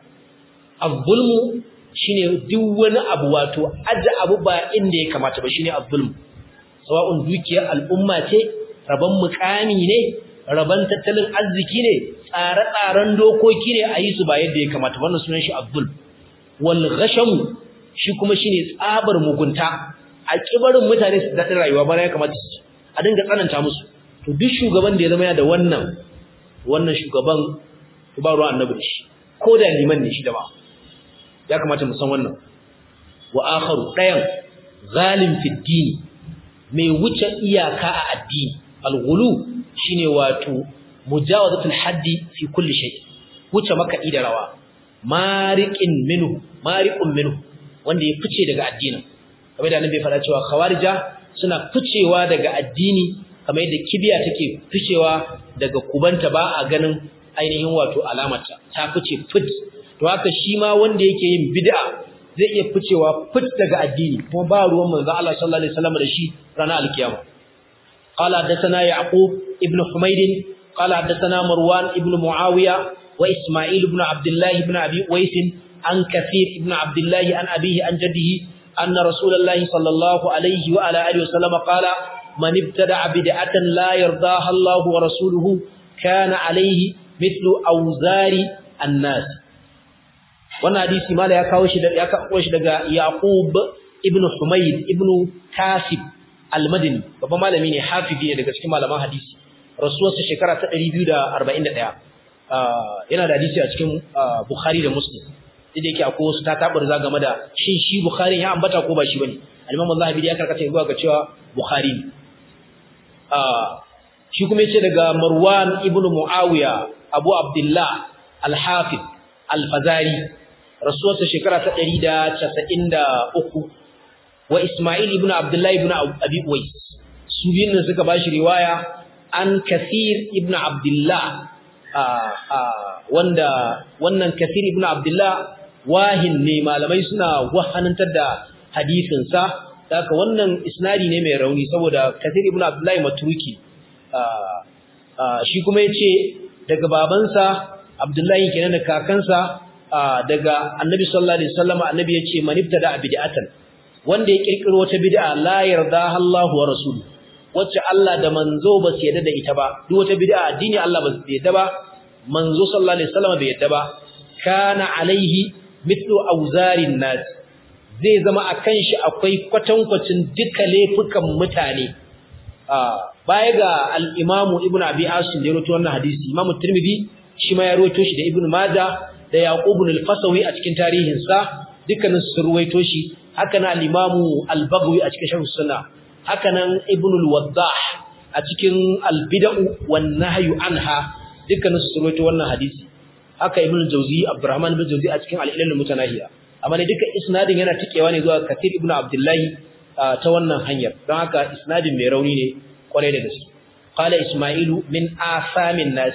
[SPEAKER 1] az-zulmu shine duk wani abu wato aje abu ba inda ya kamata ba shine az-zulmu sawa'un dukiyar al'umma ce raban mukami ne raban tattalin arziki ne tsare-tsaren dokoki ne a yi su ba yadda ya kamata wannan sunan shi az-zulm wal ghashamu shi kuma shine tsabar mugunta a kibarin mutane su daɗin rayuwa ba ya kamata su a dinga tsananta musu to duk shugaban da ya zama ya da wannan wannan shugaban ba ruwan annabi da shi ko da liman ne shi da ba ya kamata mu san wannan wa akharu dayan zalim fi dini mai wuce iyaka a addini al-ghulu shine wato mujawazatul haddi fi kulli shay wuce maka da rawa mariqin minhu mariqun minhu wanda ya fice daga addinin kamar da annabi ya faɗa cewa khawarija suna ficewa daga addini kamar yadda kibiya take ficewa daga kubanta ba a ganin ainihin wato alamarta ta fice fit to haka shi ma wanda yake yin bid'a zai iya ficewa fit daga addini kuma ba ruwan manzo Allah sallallahu alaihi wasallam da shi ranar alkiyama qala hadathana yaqub ibn humayd qala hadathana marwan ibn muawiya wa isma'il ibn abdullah ibn abi uwais an kathir ibn abdullah an abihi an jaddihi anna rasulullahi sallallahu alaihi wa ala alihi wasallam qala man ibtada'a bid'atan la yardaha Allah wa rasuluhu kana alaihi mithlu awzari an-nas wannan hadisi mala ya kawo shi ya kawo shi daga Yaqub ibn Humayd ibn Kasib al-Madini babban malami ne hafizi ne daga cikin malaman hadisi rasuwarsa shekara ta 241 yana da hadisi a cikin Bukhari da Muslim sai yake akwai wasu ta tabar za game da shin shi Bukhari ya ambata ko ba shi bane al-Imam Zahabi ya karkata zuwa ga cewa Bukhari ne shi kuma yace daga Marwan ibn Muawiya Abu Abdullah al-Hafiz al-Fazari rasuwarsa shekara ta 193 wa Ismail ibn Abdullah ibn Abi Uwais su biyun nan suka bashi riwaya an Kathir ibn Abdullah wanda wannan Kathir ibn Abdullah wahin ne malamai suna wahanantar da hadisin sa haka wannan isnadi ne mai rauni saboda Kathir ibn Abdullah matruki shi kuma yace daga babansa Abdullahi kenan da kakansa daga Annabi sallallahu alaihi wasallam Annabi yace man ibtada bid'atan wanda ya kirkiro wata bid'a la yarda Allahu wa rasuluhu wacce Allah da manzo ba su yadda da ita ba duk wata bid'a addini Allah ba su yadda ba manzo sallallahu alaihi wasallam bai yadda ba kana alaihi mithlu awzarin nas zai zama akan shi akwai kwatankwacin duka laifukan mutane baya ga al-Imam Ibn Abi Asim da ya rawaito wannan hadisi Imam Tirmidhi shi ma ya rawaito shi da Ibn Majah da Yaqub al-Fasawi a cikin tarihinsa dukkanin su ruwaito shi haka na al-Imam al-Baghawi a cikin Sharh Sunnah haka nan Ibn al-Waddah a cikin al-Bid'u wan Nahyu anha dukkanin su ruwaito wannan hadisi haka Ibn al-Jawzi Abdurrahman ibn Jawzi a cikin al-Ilal al-Mutanahiya amma ne duka isnadin yana tikewa ne zuwa Kathir ibn Abdullah ta wannan hanyar don haka isnadin mai rauni ne kwarai da gaske qala Isma'ilu min asamin nas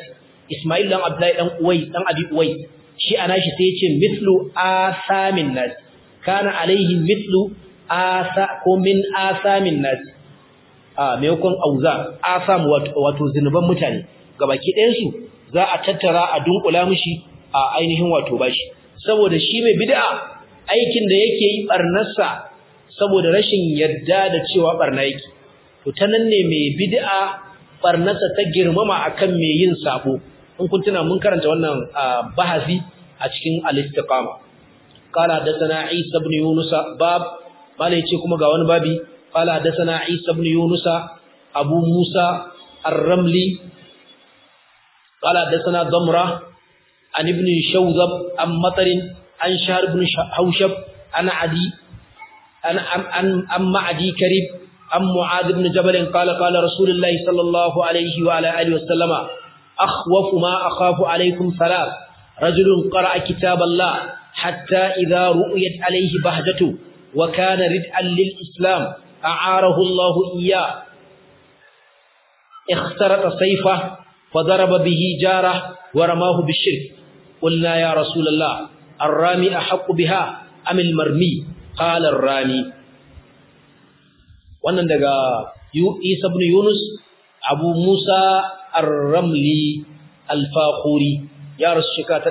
[SPEAKER 1] Ismail dan Abdullahi dan Uwais dan Abi Uwais shi ana shi sai ya ce mithlu asamin nas kana alaihi mithlu asa ko min asamin nas a maimakon auza asam wato zinuban mutane gabaki ɗayan su za a tattara a dunkula mishi a ainihin wato bashi saboda shi mai bid'a aikin da yake yi barnarsa saboda rashin yadda da cewa barna yake to ta nan ne mai bid'a barnarsa ta girmama akan mai yin sabo in kun tuna mun karanta wannan bahasi a cikin al-istiqama qala hadathana isa ibn yunus bab malai ce kuma ga wani babi qala hadathana isa ibn yunus abu musa ar-ramli qala hadathana damra an ibn shawzab am matar an shahr ibn hawshab ana adi an an amma adi karib am muad ibn jabal qala qala rasulullahi sallallahu alaihi wa ala alihi wa sallama أخوف ما أخاف عليكم ثلاث رجل قرأ كتاب الله حتى إذا رؤيت عليه بهجته وكان ردعا للإسلام أعاره الله إياه اخترط سيفه فضرب به جاره ورماه بالشرك قلنا يا رسول الله الرامي أحق بها أم المرمي قال الرامي wannan daga Isa ibn Yunus Abu Musa Ar-Ramli Al-Faquri ya rasu shekara ta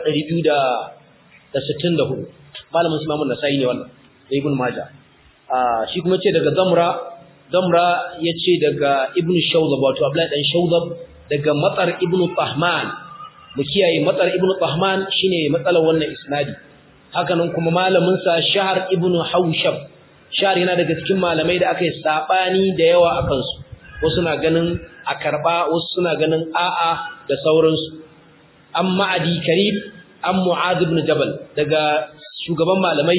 [SPEAKER 1] 264 malamin Imam An-Nasa'i ne wannan da Ibn Majah ah shi kuma ce daga Zamra Zamra yace daga Ibn Shawzab wato Abdullahi dan Shawzab daga Matsar Ibn Tahman mu kiyaye Matsar Ibn Tahman shine matsalar wannan isnadi haka nan kuma malamin sa Shahr Ibn Hawshab Shahr yana daga cikin malamai da aka yi sabani da yawa akan su wasu na ganin a karba wasu suna ganin a'a da sauransu amma adi karib an mu'adh ibn jabal daga shugaban malamai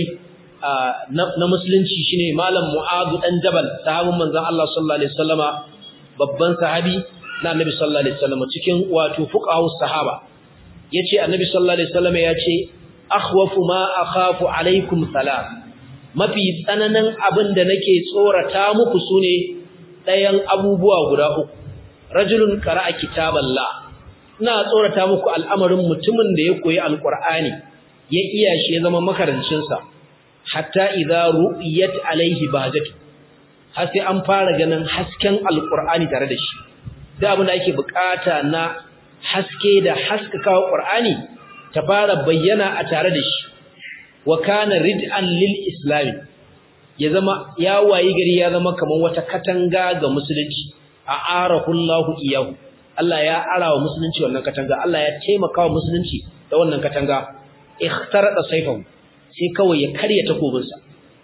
[SPEAKER 1] na musulunci shine malam mu'adh dan jabal sahabin manzon Allah sallallahu alaihi wasallama babban sahabi na annabi sallallahu alaihi wasallama cikin wato fuqahu sahaba yace annabi sallallahu alaihi wasallama yace akhwafu ma akhafu alaikum salam mafi tsananin abin da nake tsorata muku sune ɗayan abubuwa guda uku rajulun qara'a kitaballah ina tsorata muku al'amarin mutumin da ya koyi alqur'ani ya iya shi ya zama makarancin sa hatta idza ru'iyat alaihi bahajatu har sai an fara ganin hasken alqur'ani tare da shi da abin da ake bukata na haske da haskakawa qur'ani ta fara bayyana a tare da shi wa kana rid'an lil islam ya zama ya wayi gari ya zama kaman wata katanga ga musulunci a arahullahu iyahu Allah ya arawa musulunci wannan katanga Allah ya taimaka wa musulunci da wannan katanga ikhtarada sayfahu sai kawai ya karya takobinsa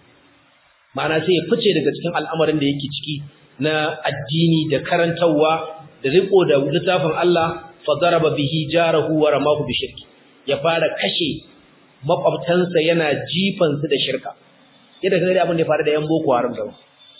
[SPEAKER 1] ma'ana sai ya fice daga cikin al'amarin da yake ciki na addini da karantawa da riko da littafin Allah fa daraba bihi jarahu wa ramahu bi shirki ya fara kashe makwabtansa yana jifan su da shirka yadda kaga abin da ya faru da yan boko haram da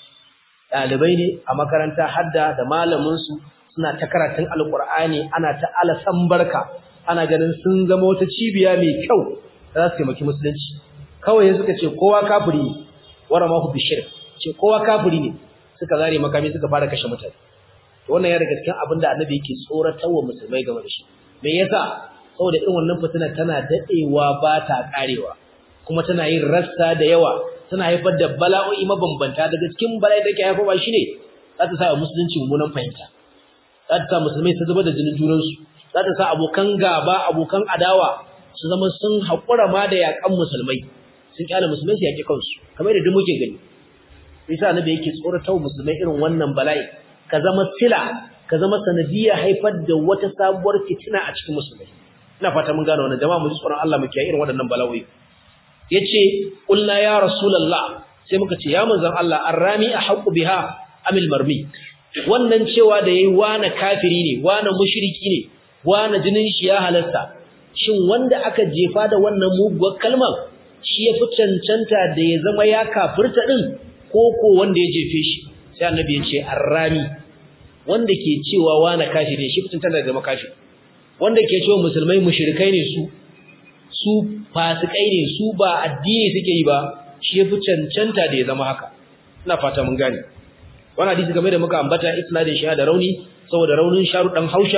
[SPEAKER 1] dalibai ne a makaranta hadda da malamin su suna ta karatun alqur'ani ana ta alasan barka ana ganin sun zama wata cibiya mai kyau za su taimaki musulunci kawai suka ce kowa kafiri ne wara ma bi shirk ce kowa kafiri ne suka zare makami suka fara kashe mutane wannan ya daga cikin abin da annabi yake tsoratarwa musulmai game da shi me yasa saboda irin wannan fitina tana dadewa ba ta karewa kuma tana yin rassa da yawa tana haifar da bala'o'i mabambanta daga cikin bala'i da ke haifarwa shine za ta sa musulunci mummunan fahimta za ta sa musulmai su zuba da jinin junansu za ta sa abokan gaba abokan adawa su zama sun haƙura ma da yaƙan musulmai sun kyale musulmai su yaƙi kansu kamar da duk muke gani yasa annabi yake tsoratar musulmai irin wannan bala'i ka zama sila ka zama sanadiyar haifar da wata sabuwar fitina a cikin musulmai ina fata mun gane wannan jama'a mu ji tsoron Allah mu kiyaye irin waɗannan bala'o'i yace qulna ya rasulullah sai muka ce ya manzon Allah arrami ahqqu biha amil marmi wannan cewa da yayi wani kafiri ne wani mushriki ne wani jinin shi ya halasta shin wanda aka jefa da wannan muguwar kalmar shi ya fi cancanta da ya zama ya kafirta din ko ko wanda ya jefe shi sai annabi ya ce arrami wanda ke cewa wani kafiri shi fi cancanta da zama kafiri wanda ke cewa musulmai mushrikai ne su su fasikai ne su ba addini suke yi ba shi ya fi cancanta da ya zama haka ina fata mun gane wannan hadisi game da muka ambata isnadin shi da rauni saboda raunin sharu dan haushab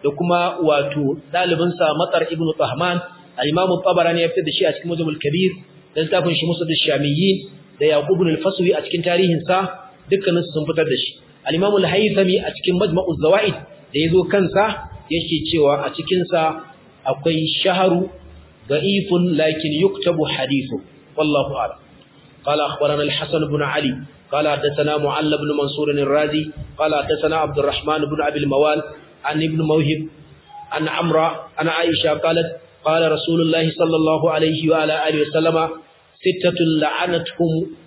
[SPEAKER 1] da kuma wato ɗalibinsa matsar ibn tahman al-imam tabarani ya fitar da shi a cikin mujamul kabir da littafin shi musad shamiyyin da yaqub ibn al-faswi a cikin tarihin sa dukkanin sun fitar da shi al-imam al-haythami a cikin majma'uz zawaid da yazo kansa yake cewa a cikin sa akwai shaharu da'ifun lakin yuktabu hadithu wallahu a'lam قال أخبرنا الحسن بن علي قال حدثنا معل بن منصور الرازي قال حدثنا عبد الرحمن بن أبي الموال عن ابن موهب عن عمرو عن عائشة قالت قال رسول الله صلى الله عليه وعلى آله وسلم ستة لعنتهم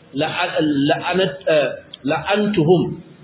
[SPEAKER 1] لعنت لعنتهم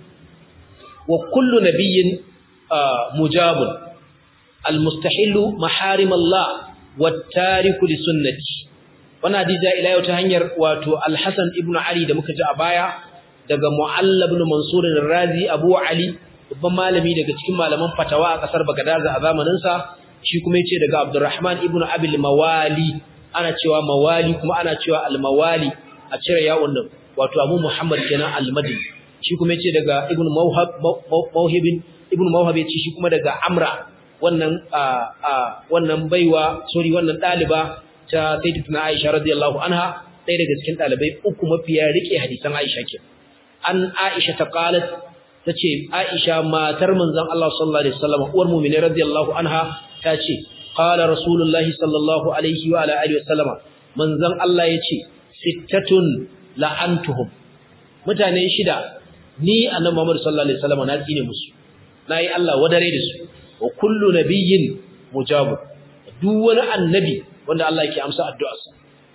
[SPEAKER 1] وكل نبي مجاب المستحل محارم الله والتارك لسنتي wannan hadisi ila yau ta hanyar wato Al-Hasan ibn Ali da muka ji a baya daga Mu'allab ibn Mansur al-Razi Abu Ali babban malami daga cikin malaman fatawa a kasar Baghdad a zamanin sa shi kuma yace daga Abdurrahman ibn Abi al-Mawali ana cewa Mawali kuma ana cewa al-Mawali a cire yawon nan wato Abu Muhammad kenan al-Madini shi kuma yace daga Ibn Mawhab Mawhib Ibn Mawhab yace shi kuma daga Amra wannan wannan baiwa sorry wannan daliba ta sayyidatuna Aisha radiyallahu anha ɗaya daga cikin ɗalibai uku mafiya rike hadisan Aisha ke an Aisha ta qalat tace Aisha matar manzon Allah sallallahu alaihi wasallam uwar mu'mini radiyallahu anha tace qala rasulullahi sallallahu alaihi wa ala alihi wasallam manzon Allah yace sittatun la'antuhum mutane shida ni annabi Muhammad sallallahu alaihi wasallam na tsine musu nayi Allah wadare da su wa kullu nabiyyin mujabu duk wani annabi wanda Allah yake amsa addu'arsa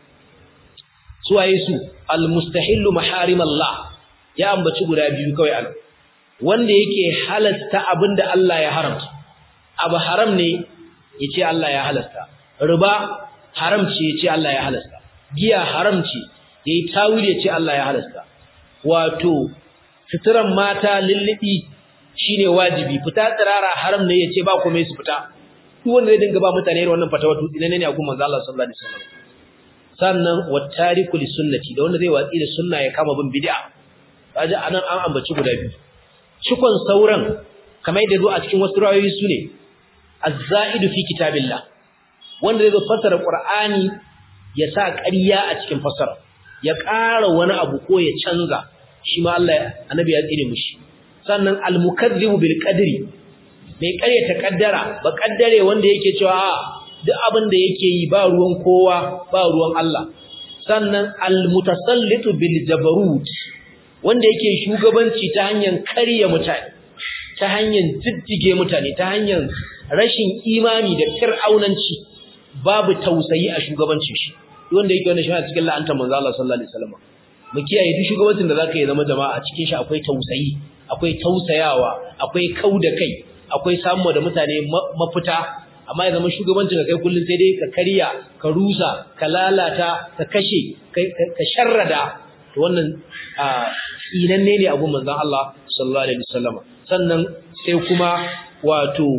[SPEAKER 1] su waye su almustahillu maharim Allah ya ambaci guda biyu kawai an wanda yake halasta abinda Allah ya haramta abu haram ne yace Allah ya halasta riba haram ce yace Allah ya halasta giya haram ce yayi tawili yace Allah ya halasta wato fitiran mata lillibi shine wajibi fita tsirara haram ne yace ba komai su fita duk wanda zai dinga ba mutane irin wannan fatawa tutsi ne ne a kuma manzo Allah sallallahu alaihi wasallam sannan wattariku li sunnati da wanda zai watsi da sunna ya kama bin bid'a kaje anan an ambaci guda biyu cikon sauran kamar yadda zo a cikin wasu rawayoyi sune az-za'idu fi kitabillah wanda zai zo fassara qur'ani ya sa ƙarya a cikin fassara ya ƙara wani abu ko ya canza shi ma Allah annabi ya tsire mishi sannan al-mukazzibu bil qadri mai ƙaryata kaddara ba kaddare wanda yake cewa duk abin da yake yi ba ruwan kowa ba ruwan Allah sannan almutasallitu bil jabarut wanda yake shugabanci ta hanyar karya mutane ta hanyar jiddige mutane ta hanyar rashin imani da fir'aunanci babu tausayi a shugabancin shi wanda yake wannan shi a cikin la'antar manzo Allah sallallahu alaihi wasallam mu kiyaye duk shugabancin da zaka yi zama jama'a cikin shi akwai tausayi akwai tausayawa akwai kauda kai akwai samu da mutane mafita amma ya zama shugabancin ka kai kullun sai dai ka karya ka rusa ka lalata ka kashe ka sharrada to wannan inanne ne abun manzon Allah sallallahu alaihi wasallam sannan sai kuma wato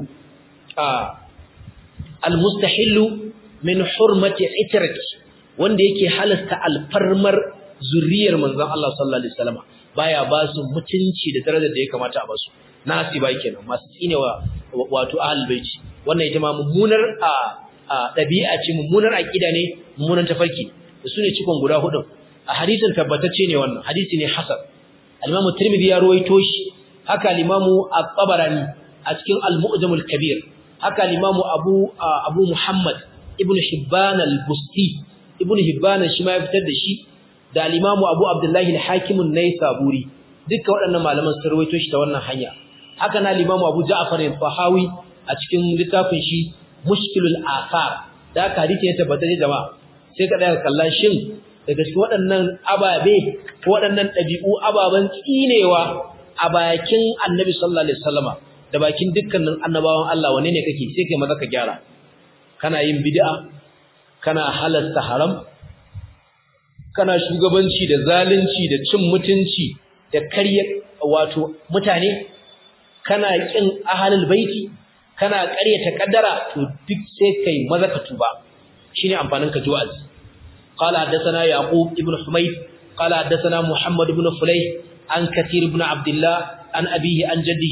[SPEAKER 1] almustahillu min hurmati itrati wanda yake halasta alfarmar zuriyar manzon Allah sallallahu alaihi wasallam baya ba su mutunci da darajar da ya kamata a ba su nasi ba kenan masu tsinewa wato ahlul baiti wannan ita ma mummunar a dabi'a ce mummunar aqida ne mummunan tafarki da sune cikon guda hudu a hadisin tabbatacce ne wannan hadisi ne hasan al-Imam Tirmidhi ya ruwaito shi haka al-Imam At-Tabarani a cikin Al-Mu'jam al-Kabir haka al-Imam Abu Abu Muhammad Ibn Hibban al-Busti Ibn Hibban shi ma ya fitar da shi da al-Imam Abu Abdullah al-Hakim an-Naisaburi dukkan waɗannan malaman sun ruwaito shi ta wannan hanya haka na al-Imam Abu Ja'far al-Tahawi a cikin littafin shi Mushkilul Athar da haka hadisi ya tabbata jama'a sai ka daga kallon shin daga cikin waɗannan ababe ko waɗannan ɗabi'u ababen tsinewa a bakin Annabi sallallahu alaihi wasallama da bakin dukkanin annabawan Allah wane ne kake sai kai maza ka gyara kana yin bid'a kana halasta haram kana shugabanci da zalunci da cin mutunci da karya wato mutane kana kin ahlul baiti kana ƙaryata kaddara to duk sai kai maza ka tuba shine amfanin ka ji wa'azi قال حدثنا يعقوب ابن حميد قال حدثنا محمد بن فليح عن كثير بن عبد الله عن أبيه عن جده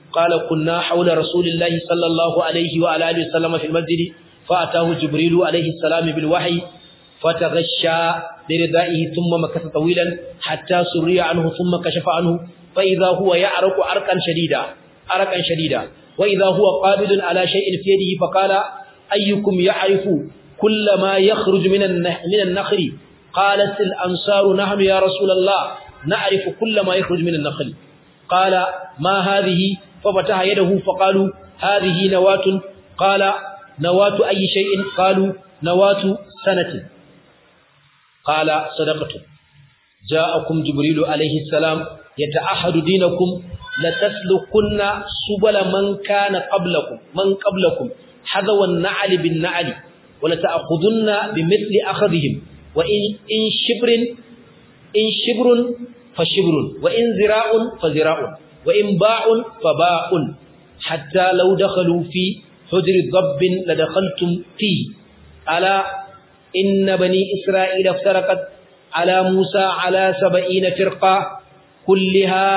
[SPEAKER 1] قال كنا حول رسول الله صلى الله عليه وعلى اله وسلم في المسجد فاتاه جبريل عليه السلام بالوحي فتغشى بردائه ثم مكث طويلا حتى سري عنه ثم كشف عنه فاذا هو يعرق عرقا شديدا عرقا شديدا واذا هو قابض على شيء في يده فقال ايكم يعرف كل ما يخرج من من النخل قالت الانصار نحن يا رسول الله نعرف كل ما يخرج من النخل قال ما هذه ففتح يده فقالوا هذه نواة قال نواة أي شيء قالوا نواة سنة قال صدقة جاءكم جبريل عليه السلام يتعهد دينكم لتسلكن سبل من كان قبلكم من قبلكم حذو النعل بالنعل ولتأخذن بمثل أخذهم وإن إن شبر إن شبر فشبر وإن ذراع فذراع وإن باع فباع حتى لو دخلوا في حجر ضب لدخلتم فيه ألا إن بني إسرائيل افترقت على موسى على سبعين فرقة كلها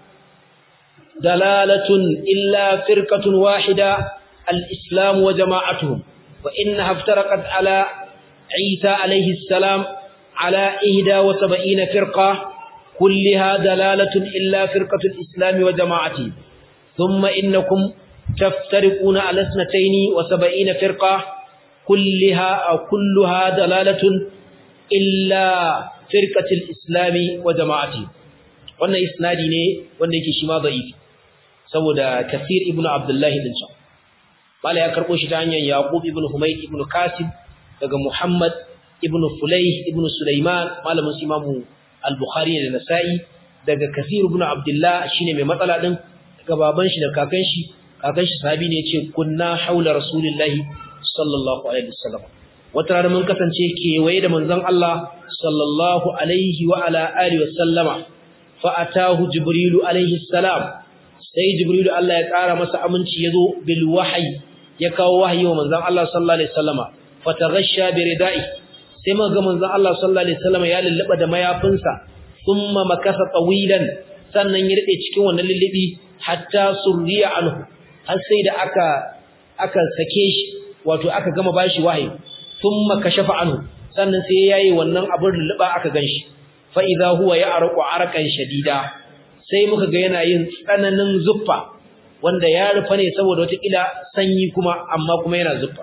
[SPEAKER 1] دلالة إلا فرقة واحدة الإسلام وجماعتهم وإنها افترقت على عيسى عليه السلام على إهدى وسبعين فرقة كلها دلالة إلا فرقة الإسلام وجماعته ثم إنكم تفترقون على اثنتين وسبعين فرقة كلها أو كلها دلالة إلا فرقة الإسلام وجماعته wannan isnadi ne wanda yake shi ma da'ifi saboda kasir ibn abdullahi din can bala ya karbo shi ta hanyar yaqub ibn humayd ibn kasim daga muhammad ibn fulayh ibn sulaiman malamin su imamu al-bukhari da nasa'i daga kasir ibn abdullah shine mai matsala din daga baban shi da kakan shi kakan shi sahabi ne yace kunna haula rasulillahi sallallahu alaihi wasallam wata rana mun kasance kewaye da manzon Allah sallallahu alaihi wa ala alihi wasallama fa atahu jibrilu alaihi salam sai jibrilu Allah ya kara masa aminci yazo bil wahyi ya kawo wahayi wa manzon Allah sallallahu alaihi wasallama fataghasha bi ridai sai muka ga manzon Allah sallallahu alaihi wasallama ya lullaba da mayafinsa thumma makasa tawilan sannan ya rade cikin wannan lullubi hatta surriya anhu har sai da aka aka sake shi wato aka gama bashi wahayi thumma kashafa anhu sannan sai yayi wannan abin lulluba aka ganshi fa idza huwa ya'raqu arqan shadida sai muka ga yana yin tsananin zuffa wanda ya rufa ne saboda wata kila sanyi kuma amma kuma yana zuffa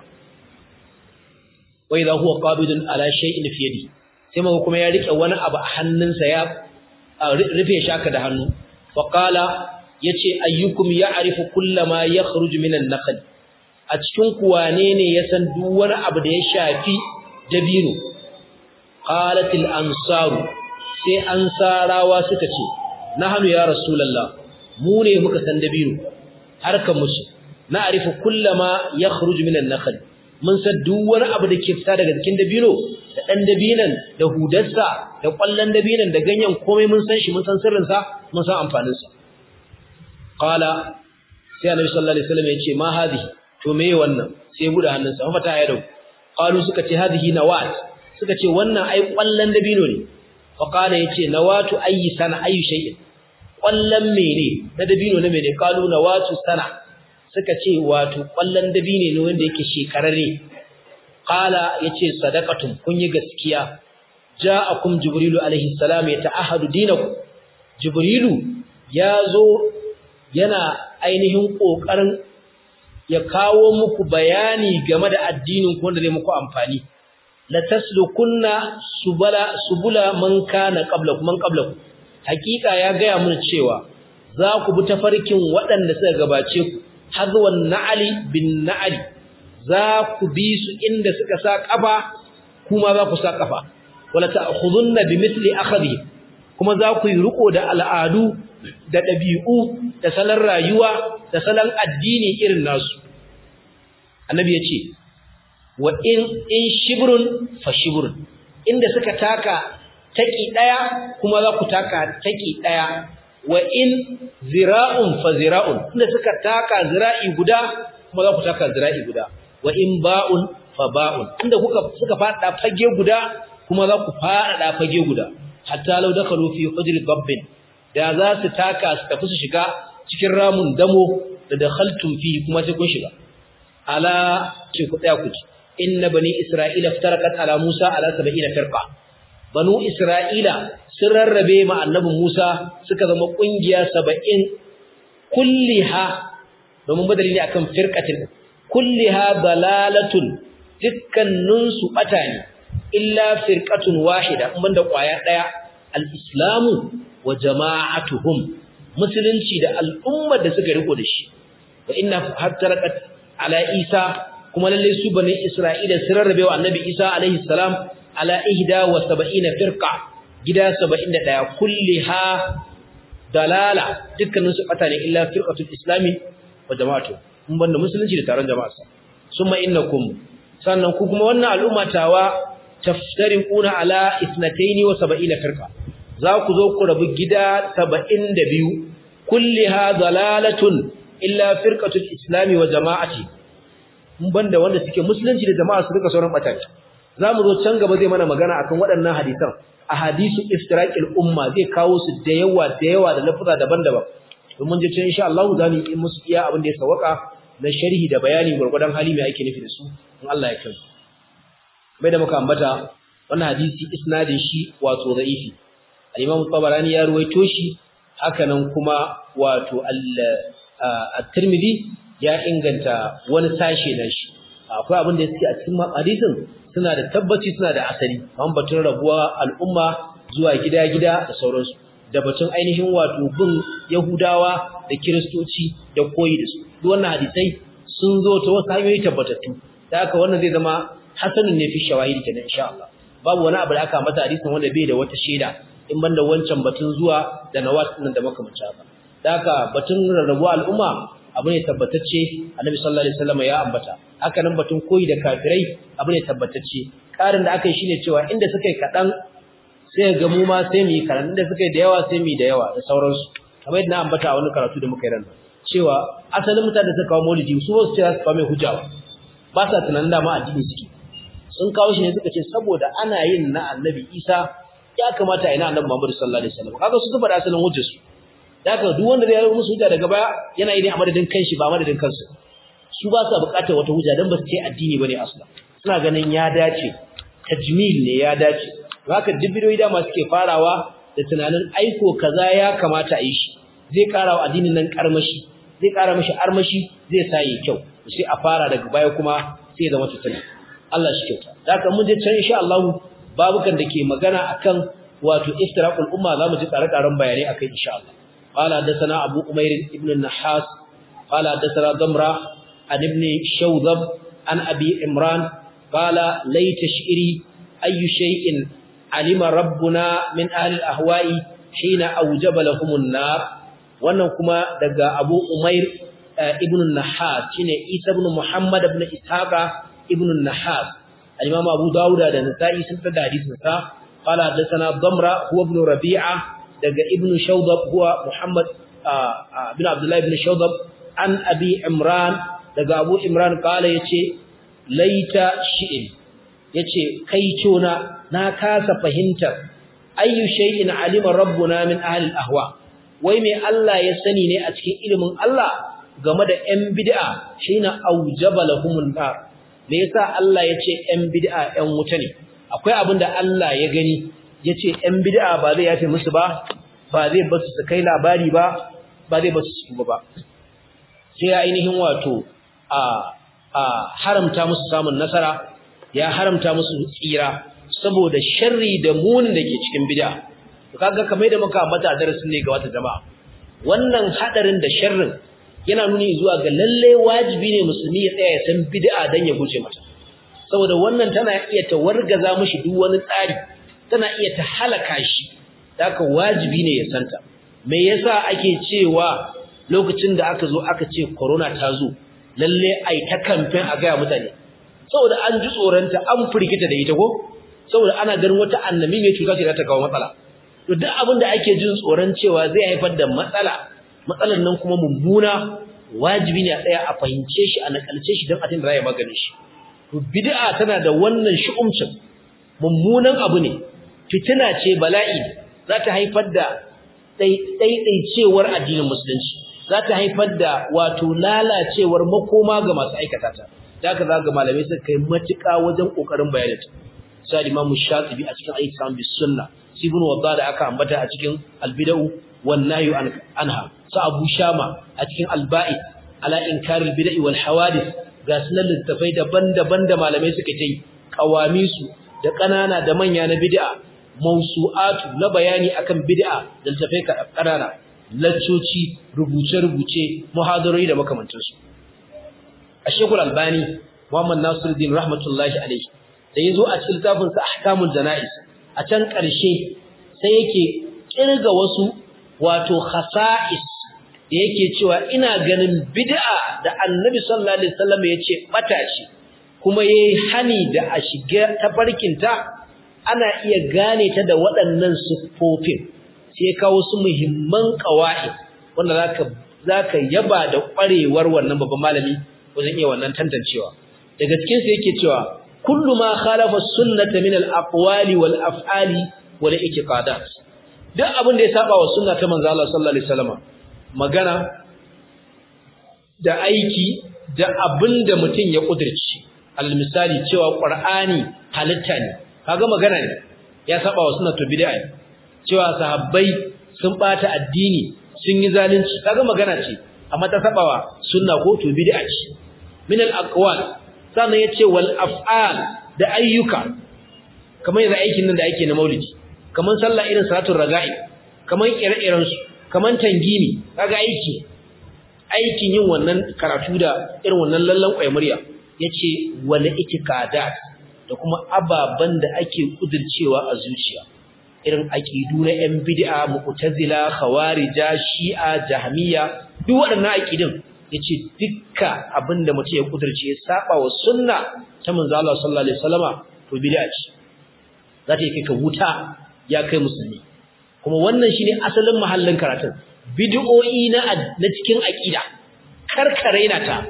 [SPEAKER 1] wa idza huwa qabidun ala shay'in fi yadi sai muka kuma ya rike wani abu a hannunsa ya rufe shaka da hannu fa qala yace ayyukum ya'rifu kullama yakhruju minan naql a cikin ku wane ne ya san duk wani abu da ya shafi dabino qalatil ansaru sai ansarawa suka ce nahnu ya rasulullah mu ne muka san dabino harkan musu na arifu kullama yakhruju minan nakhl mun san duk wani abu da ke fita daga cikin dabino da dan dabinan da hudarsa da kwallon dabinan da ganyen komai mun san shi mun san sirrin sa mun san amfanin sa qala sai annabi sallallahu alaihi wasallam ya ce ma hadhihi to me wannan sai bude hannunsa fa ta yado qalu suka ce hadhihi nawat suka ce wannan ai kwallon dabino ne fa qala yace nawatu ayi sana ayi shay'in kwallon mene na dabino na mene qalu nawatu sana suka ce wato kwallon dabino ne wanda yake shekararre qala yace sadaqatun kun yi gaskiya ja'akum jibrilu alaihi salam yata'ahadu dinakum jibrilu yazo yana ainihin kokarin ya kawo muku bayani game da addinin ku wanda zai muku amfani la taslukunna subala subula man kana qablakum man qablakum hakika ya gaya mun cewa za ku bi tafarkin waɗanda suka gabace ku hazwan na'ali bin na'ali za ku bi su inda suka sa kafa kuma za ku sa kafa wala ta'khudunna bimithli akhadhi kuma za ku yi riko da al'adu da ɗabi'u da salon rayuwa da salon addini irin nasu annabi ya ce wa in in shibrun fa shibrun inda suka taka taki daya kuma za ku taka taki daya wa in zira'un fa zira'un inda suka taka zira'i guda kuma za ku taka zira'i guda wa in ba'un fa ba'un inda kuka suka fada fage guda kuma za ku fada fage guda hatta law dakalu fi hujri dabbin da za su taka su tafi su shiga cikin ramun damo da dakhaltum fi kuma sai kun shiga ala ce ku tsaya ku ji inna bani isra'ila ftarakat ala musa ala 70 firqa banu isra'ila sun rarrabe ma annabi musa suka zama kungiya 70 kulliha domin badali ne akan firqatin kulliha dalalatun dukkanin su bata ne illa firqatun wahida in banda kwaya daya al-islamu wa jama'atuhum musulunci da al'ummar da suka riko da shi wa inna hattarakat ala isa kuma lalle su bani isra'ila sun rarrabe wa annabi isa alaihi salam ala ihda wa sab'ina firqa gida 71 kulliha dalala dukkanin su bata ne illa firqatul islami wa jama'atu mun banda musulunci da taron jama'a summa innakum sannan ku kuma wannan al'umma tawa taftariquna ala 72 firqa za ku zo ku rabu gida 72 kulliha dalalatun illa firqatul islami wa jama'ati mun banda wanda suke musulunci da jama'a su duka sauran bataki zamu zo can gaba zai mana magana akan waɗannan hadisan ahadisu iftiraqil umma zai kawo su da yawa da yawa da lafuza daban-daban don mun je can insha Allah zamu yi musu iya abin da ya sawaka na sharhi da bayani gurgurdan hali mai ake nufi da su in Allah ya kai bai da muka ambata wannan hadisi isnadin shi wato da'ifi al-Imam Tabarani ya ruwaito shi haka nan kuma wato al-Tirmidhi ya inganta wani sashe na shi akwai abin da yake a cikin hadisin suna da tabbaci suna da asali an batun rabuwa al'umma zuwa gida-gida da sauransu da batun ainihin wato bin Yahudawa da Kiristoci da koyi da su duk wannan hadisai sun zo ta wasu hanyoyi tabbatattu da haka wannan zai zama hasanun ne fi shawahidi kenan insha Allah babu wani abu da aka mata hadisin wanda bai da wata shaida in banda wancan batun zuwa da nawat din da makamanta ba da haka batun rarrabuwa al'umma abu ne tabbatacce annabi sallallahu alaihi wasallam ya ambata haka nan batun koyi da kafirai abu ne tabbatacce karin da aka yi shine cewa inda suka yi kadan sai ga mu ma sai mu yi karan inda suka yi da yawa sai mu yi da yawa da sauransu kamar yadda na ambata a wani karatu da muka yi ranar cewa asalin mutane da suka kawo maulidi su wasu ce za su kawo mai hujja ba ba sa tunanin dama addini suke sun kawo shi ne suka ce saboda ana yin na annabi isa ya kamata a yi na annabi muhammadu sallallahu alaihi wasallam kaga su zuba da asalin hujjarsu da haka duk wanda zai yi musu hujja daga baya yana yi ne a madadin kanshi ba madadin kansu su ba sa buƙatar wata hujja dan ba su ce addini bane asla suna ganin ya dace tajmil ne ya dace haka duk bidiyoyi da masu ke farawa da tunanin aiko kaza ya kamata a yi shi zai ƙara wa addinin nan karmashi zai ƙara mashi armashi zai sa yi kyau sai a fara daga baya kuma sai ya zama tutuna Allah shi kyauta da haka mun je can insha Allah babukan da ke magana akan wato iftiraqul umma zamu ji tsare-tsaren bayanai akai insha Allah قال حدثنا أبو أمير ابن النحاس قال حدثنا ضمرة عن ابن شوذب عن أبي عمران قال ليت شئري أي شيء علم ربنا من أهل الأهواء حين أوجب لهم النار wannan kuma daga Abu Umair ibn Nahas shine Isa ibn Muhammad ibn Ishaqa ibn Nahas al-Imam Abu Dawud da Nasa'i sun tada hadisin sa qala hadathana Damra huwa ibn Rabi'a daga ibn Shawdab huwa Muhammad ibn Abdullah ibn Shawdab an Abi Imran daga Abu Imran kala yace laita shi'in yace kai cona na kasa fahimtar ayyu shay'in alima rabbuna min ahli al-ahwa wai me Allah ya sani ne a cikin ilimin Allah game da ƴan bid'a shine aujaba lahumun nar me yasa Allah yace ƴan bid'a ƴan wuta ne akwai abin da Allah ya gani yace ƴan bid'a ba zai yafe musu ba ba zai basu su kai labari ba ba zai basu su ba sai ya ainihin wato a a haramta musu samun nasara ya haramta musu tsira saboda sharri da munin da ke cikin bid'a to kaga kamar da muka ambata a darasin ne ga wata jama'a wannan hadarin da sharrin yana nuni zuwa ga lalle wajibi ne musulmi ya tsaya ya san bid'a dan ya guje mata saboda wannan tana iya ta wargaza mishi duk wani tsari tana iya ta halaka shi haka wajibi ne ya santa me yasa ake cewa lokacin da aka zo aka ce corona ta zo lalle ai ta campaign a ga mutane saboda an ji tsoronta an firgita da ita ko saboda ana ganin wata annabi mai cuta ce za ta kawo matsala to duk abin da ake jin tsoron cewa zai haifar da matsala matsalar nan kuma mummuna wajibi ne a tsaya a fahimce shi a nakalce shi don a tun da za magani shi to bid'a tana da wannan shi'umcin mummunan abu ne fitina ce bala'i za ta haifar da ɗaiɗaicewar addinin musulunci za ta haifar da wato lalacewar makoma ga masu aikata ta da haka za ga malamai suka kai matuƙa wajen ƙoƙarin bayanin ta sai Imam Shatibi a cikin Al-Islam bis Sunna Ibn Wadda da aka ambata a cikin Al-Bid'u wan Nahyu anha sa Abu Shama a cikin Al-Ba'id ala inkaril bid'i wal hawadith ga sunan littafai daban-daban da malamai suka yi kawamisu da ƙanana da manya na bid'a mausu'atu na bayani akan bid'a da littafai ƙanana laccoci rubuce-rubuce muhadarori da makamantansu a shekul albani muhammad nasiruddin rahmatullahi alaihi da ya zo a cikin littafinsa ahkamul jana'is a can ƙarshe sai yake ƙirga wasu wato khasa'is da yake cewa ina ganin bid'a da annabi sallallahu alaihi wasallam ya ce bata ce kuma yayi hani da a shiga tafarkinta ana iya gane ta da waɗannan siffofin sai kawo su muhimman qawaid wanda zaka zaka yaba da ƙwarewar wannan babban malami wajen iya wannan tantancewa daga cikin sa yake cewa kullu ma khalafa sunnata min al-aqwali wal af'ali wal i'tiqadat duk abin da ya saba wa sunna ta manzo Allah sallallahu alaihi wasallam magana da aiki da abin da mutum ya kudirci al-misali cewa qur'ani halitta ne kaga magana ne ya saba wa sunna to bid'a ne cewa sahabbai sun bata addini sun yi zalunci kaga magana ce amma ta saba wa sunna ko to bid'a ce min al-aqwal sannan yace wal af'al da ayyuka kamar yanzu aikin nan da ake na maulidi kamar sallah irin salatul raga'i kamar ire-iren su kamar tangimi kaga aiki aikin yin wannan karatu da irin wannan lallan kwaimuriya yace wal itikadat da kuma ababan da ake kudircewa a zuciya irin aqidu na yan bid'a mu'tazila khawarija shi'a jahmiya duk waɗannan aqidin yace dukka abinda mutum ya kudirce ya saba wa sunna ta manzo Allah sallallahu alaihi wasallama to bid'a ce za ta yi kai ka wuta ya kai musulmi kuma wannan shine asalin mahallin karatun bid'o'i na na cikin aqida karkare na ta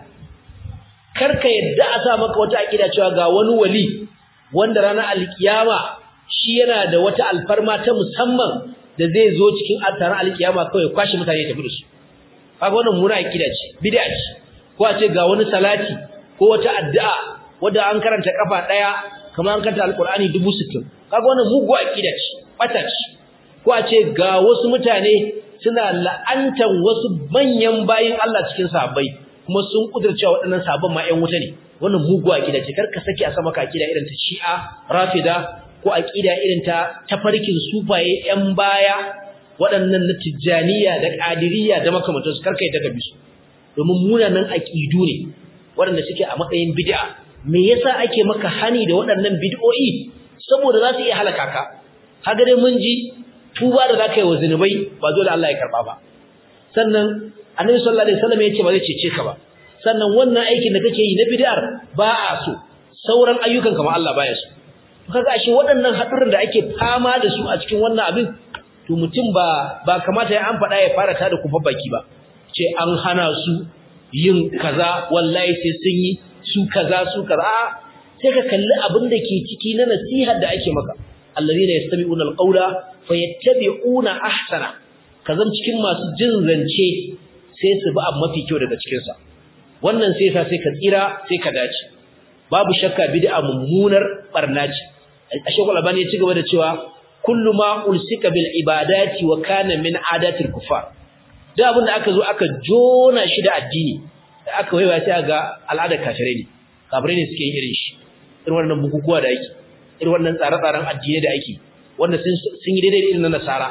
[SPEAKER 1] karka yadda a sa maka wata aqida cewa ga wani wali wanda ranar alkiyama shi yana da wata alfarma ta musamman da zai zo cikin taron alkiyama kawai kwashi mutane ya tafi da su kaga wannan mura aqida ce bid'a ce ko a ce ga wani salati ko wata addu'a wanda an karanta kafa daya kamar an karanta alqur'ani 60 kaga wannan mugu aqida ce bata ce ko a ce ga wasu mutane suna la'antan wasu manyan bayin Allah cikin sahabbai kuma sun kudurcewa waɗannan sahabban ma ƴan wuta ne wannan mugu aqida ce karka saki a sama ka aqida irin ta Shi'a Rafida ko aqida irin ta tafarkin sufaye ƴan baya waɗannan na Tijjaniya da Qadiriyya da makamantansu karka yi daga bisu domin munanan aqidu ne waɗanda suke a matsayin bid'a me yasa ake maka hani da waɗannan bid'o'i saboda za su iya halaka ka kaga dai mun ji tuba da zaka yi wa zinubai ba dole Allah ya karba ba sannan Annabi sallallahu alaihi wasallam ya ce ba zai cece ka ba sannan wannan aikin da kake yi na bid'ar ba a so sauran ayyukan kamar Allah baya so kaga ashe waɗannan haɗuran da ake fama da su a cikin wannan abin to mutum ba ba kamata ya an faɗa ya fara tada kufa baki ba ce an hana su yin kaza wallahi sai sun yi su kaza su kaza sai ka kalli abin da ke ciki na nasihar da ake maka alladhina yastami'una alqawla fayattabi'una ahsana kazan cikin masu jin zance sai su bi abu mafi kyau daga cikin sa wannan sai sa sai ka tsira sai ka dace babu shakka bid'a mummunar barna ce ashekul albani ya ci gaba da cewa kullu ma ulsika bil ibadati wa kana min adatil kufar da abin da aka zo aka jona shi da addini da aka waiwa sai ga al'adar kafirai ne kafirai ne suke yin irin shi irin wannan bukukuwa da ake irin wannan tsare-tsaren addini da ake wanda sun yi daidai irin na nasara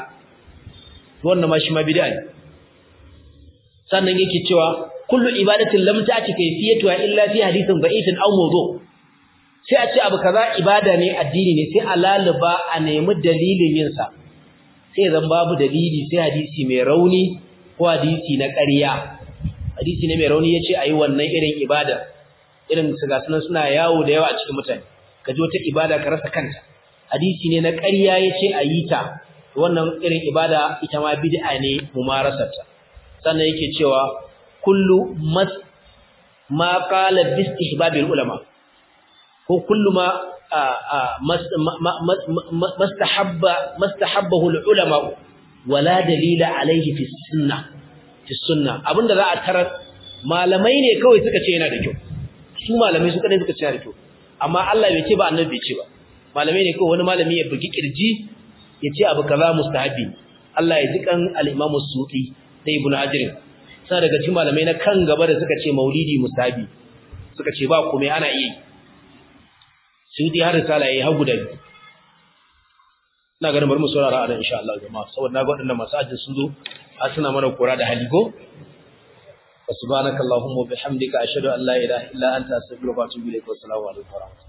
[SPEAKER 1] wannan ma shi ma bid'a ne sannan yake cewa kullu ibadatin lam ta'ti kayfiyatuha illa fi hadithin da'ifin aw mawdu' sai a ce abu kaza ibada ne addini ne sai a laluba a nemi dalilin yin sa sai zan babu dalili sai hadisi mai rauni ko hadisi na ƙarya hadisi ne mai rauni yace ayi wannan irin ibada irin su ga sunan suna yawo da yawa a cikin mutane ka ji wata ibada ka rasa kanta hadisi ne na ƙarya yace ayi ta wannan irin ibada ita ma bid'a ne mumarasarta sannan yake cewa kullu mas ma qala bi istihbabil ulama ko kullu ma mastahabba mastahabbahu ulama wala dalila alayhi fi sunnah fi sunna abinda za a tarar malamai ne kawai suka ce yana da kyau su malamai su kadai suka ce yana da kyau amma Allah bai ce ba annabi bai ce ba malamai ne kawai wani malami ya bugi kirji ya ce abu kaza mustahabi Allah ya ji kan al-Imam Sufi da Ibn Hajar sai daga cikin malamai na kan gaba da suka ce maulidi mustahabi suka ce ba komai ana iya Sufi har risala yayi hagu da biyu ina ganin bari mu saurara a nan insha Allah jama'a saboda na ga waɗannan masu ajin sun zo a suna mana kora da haligo subhanakallahumma wa bihamdika ashhadu an la ilaha illa anta astaghfiruka wa atubu ilaik wa assalamu alaikum wa rahmatullahi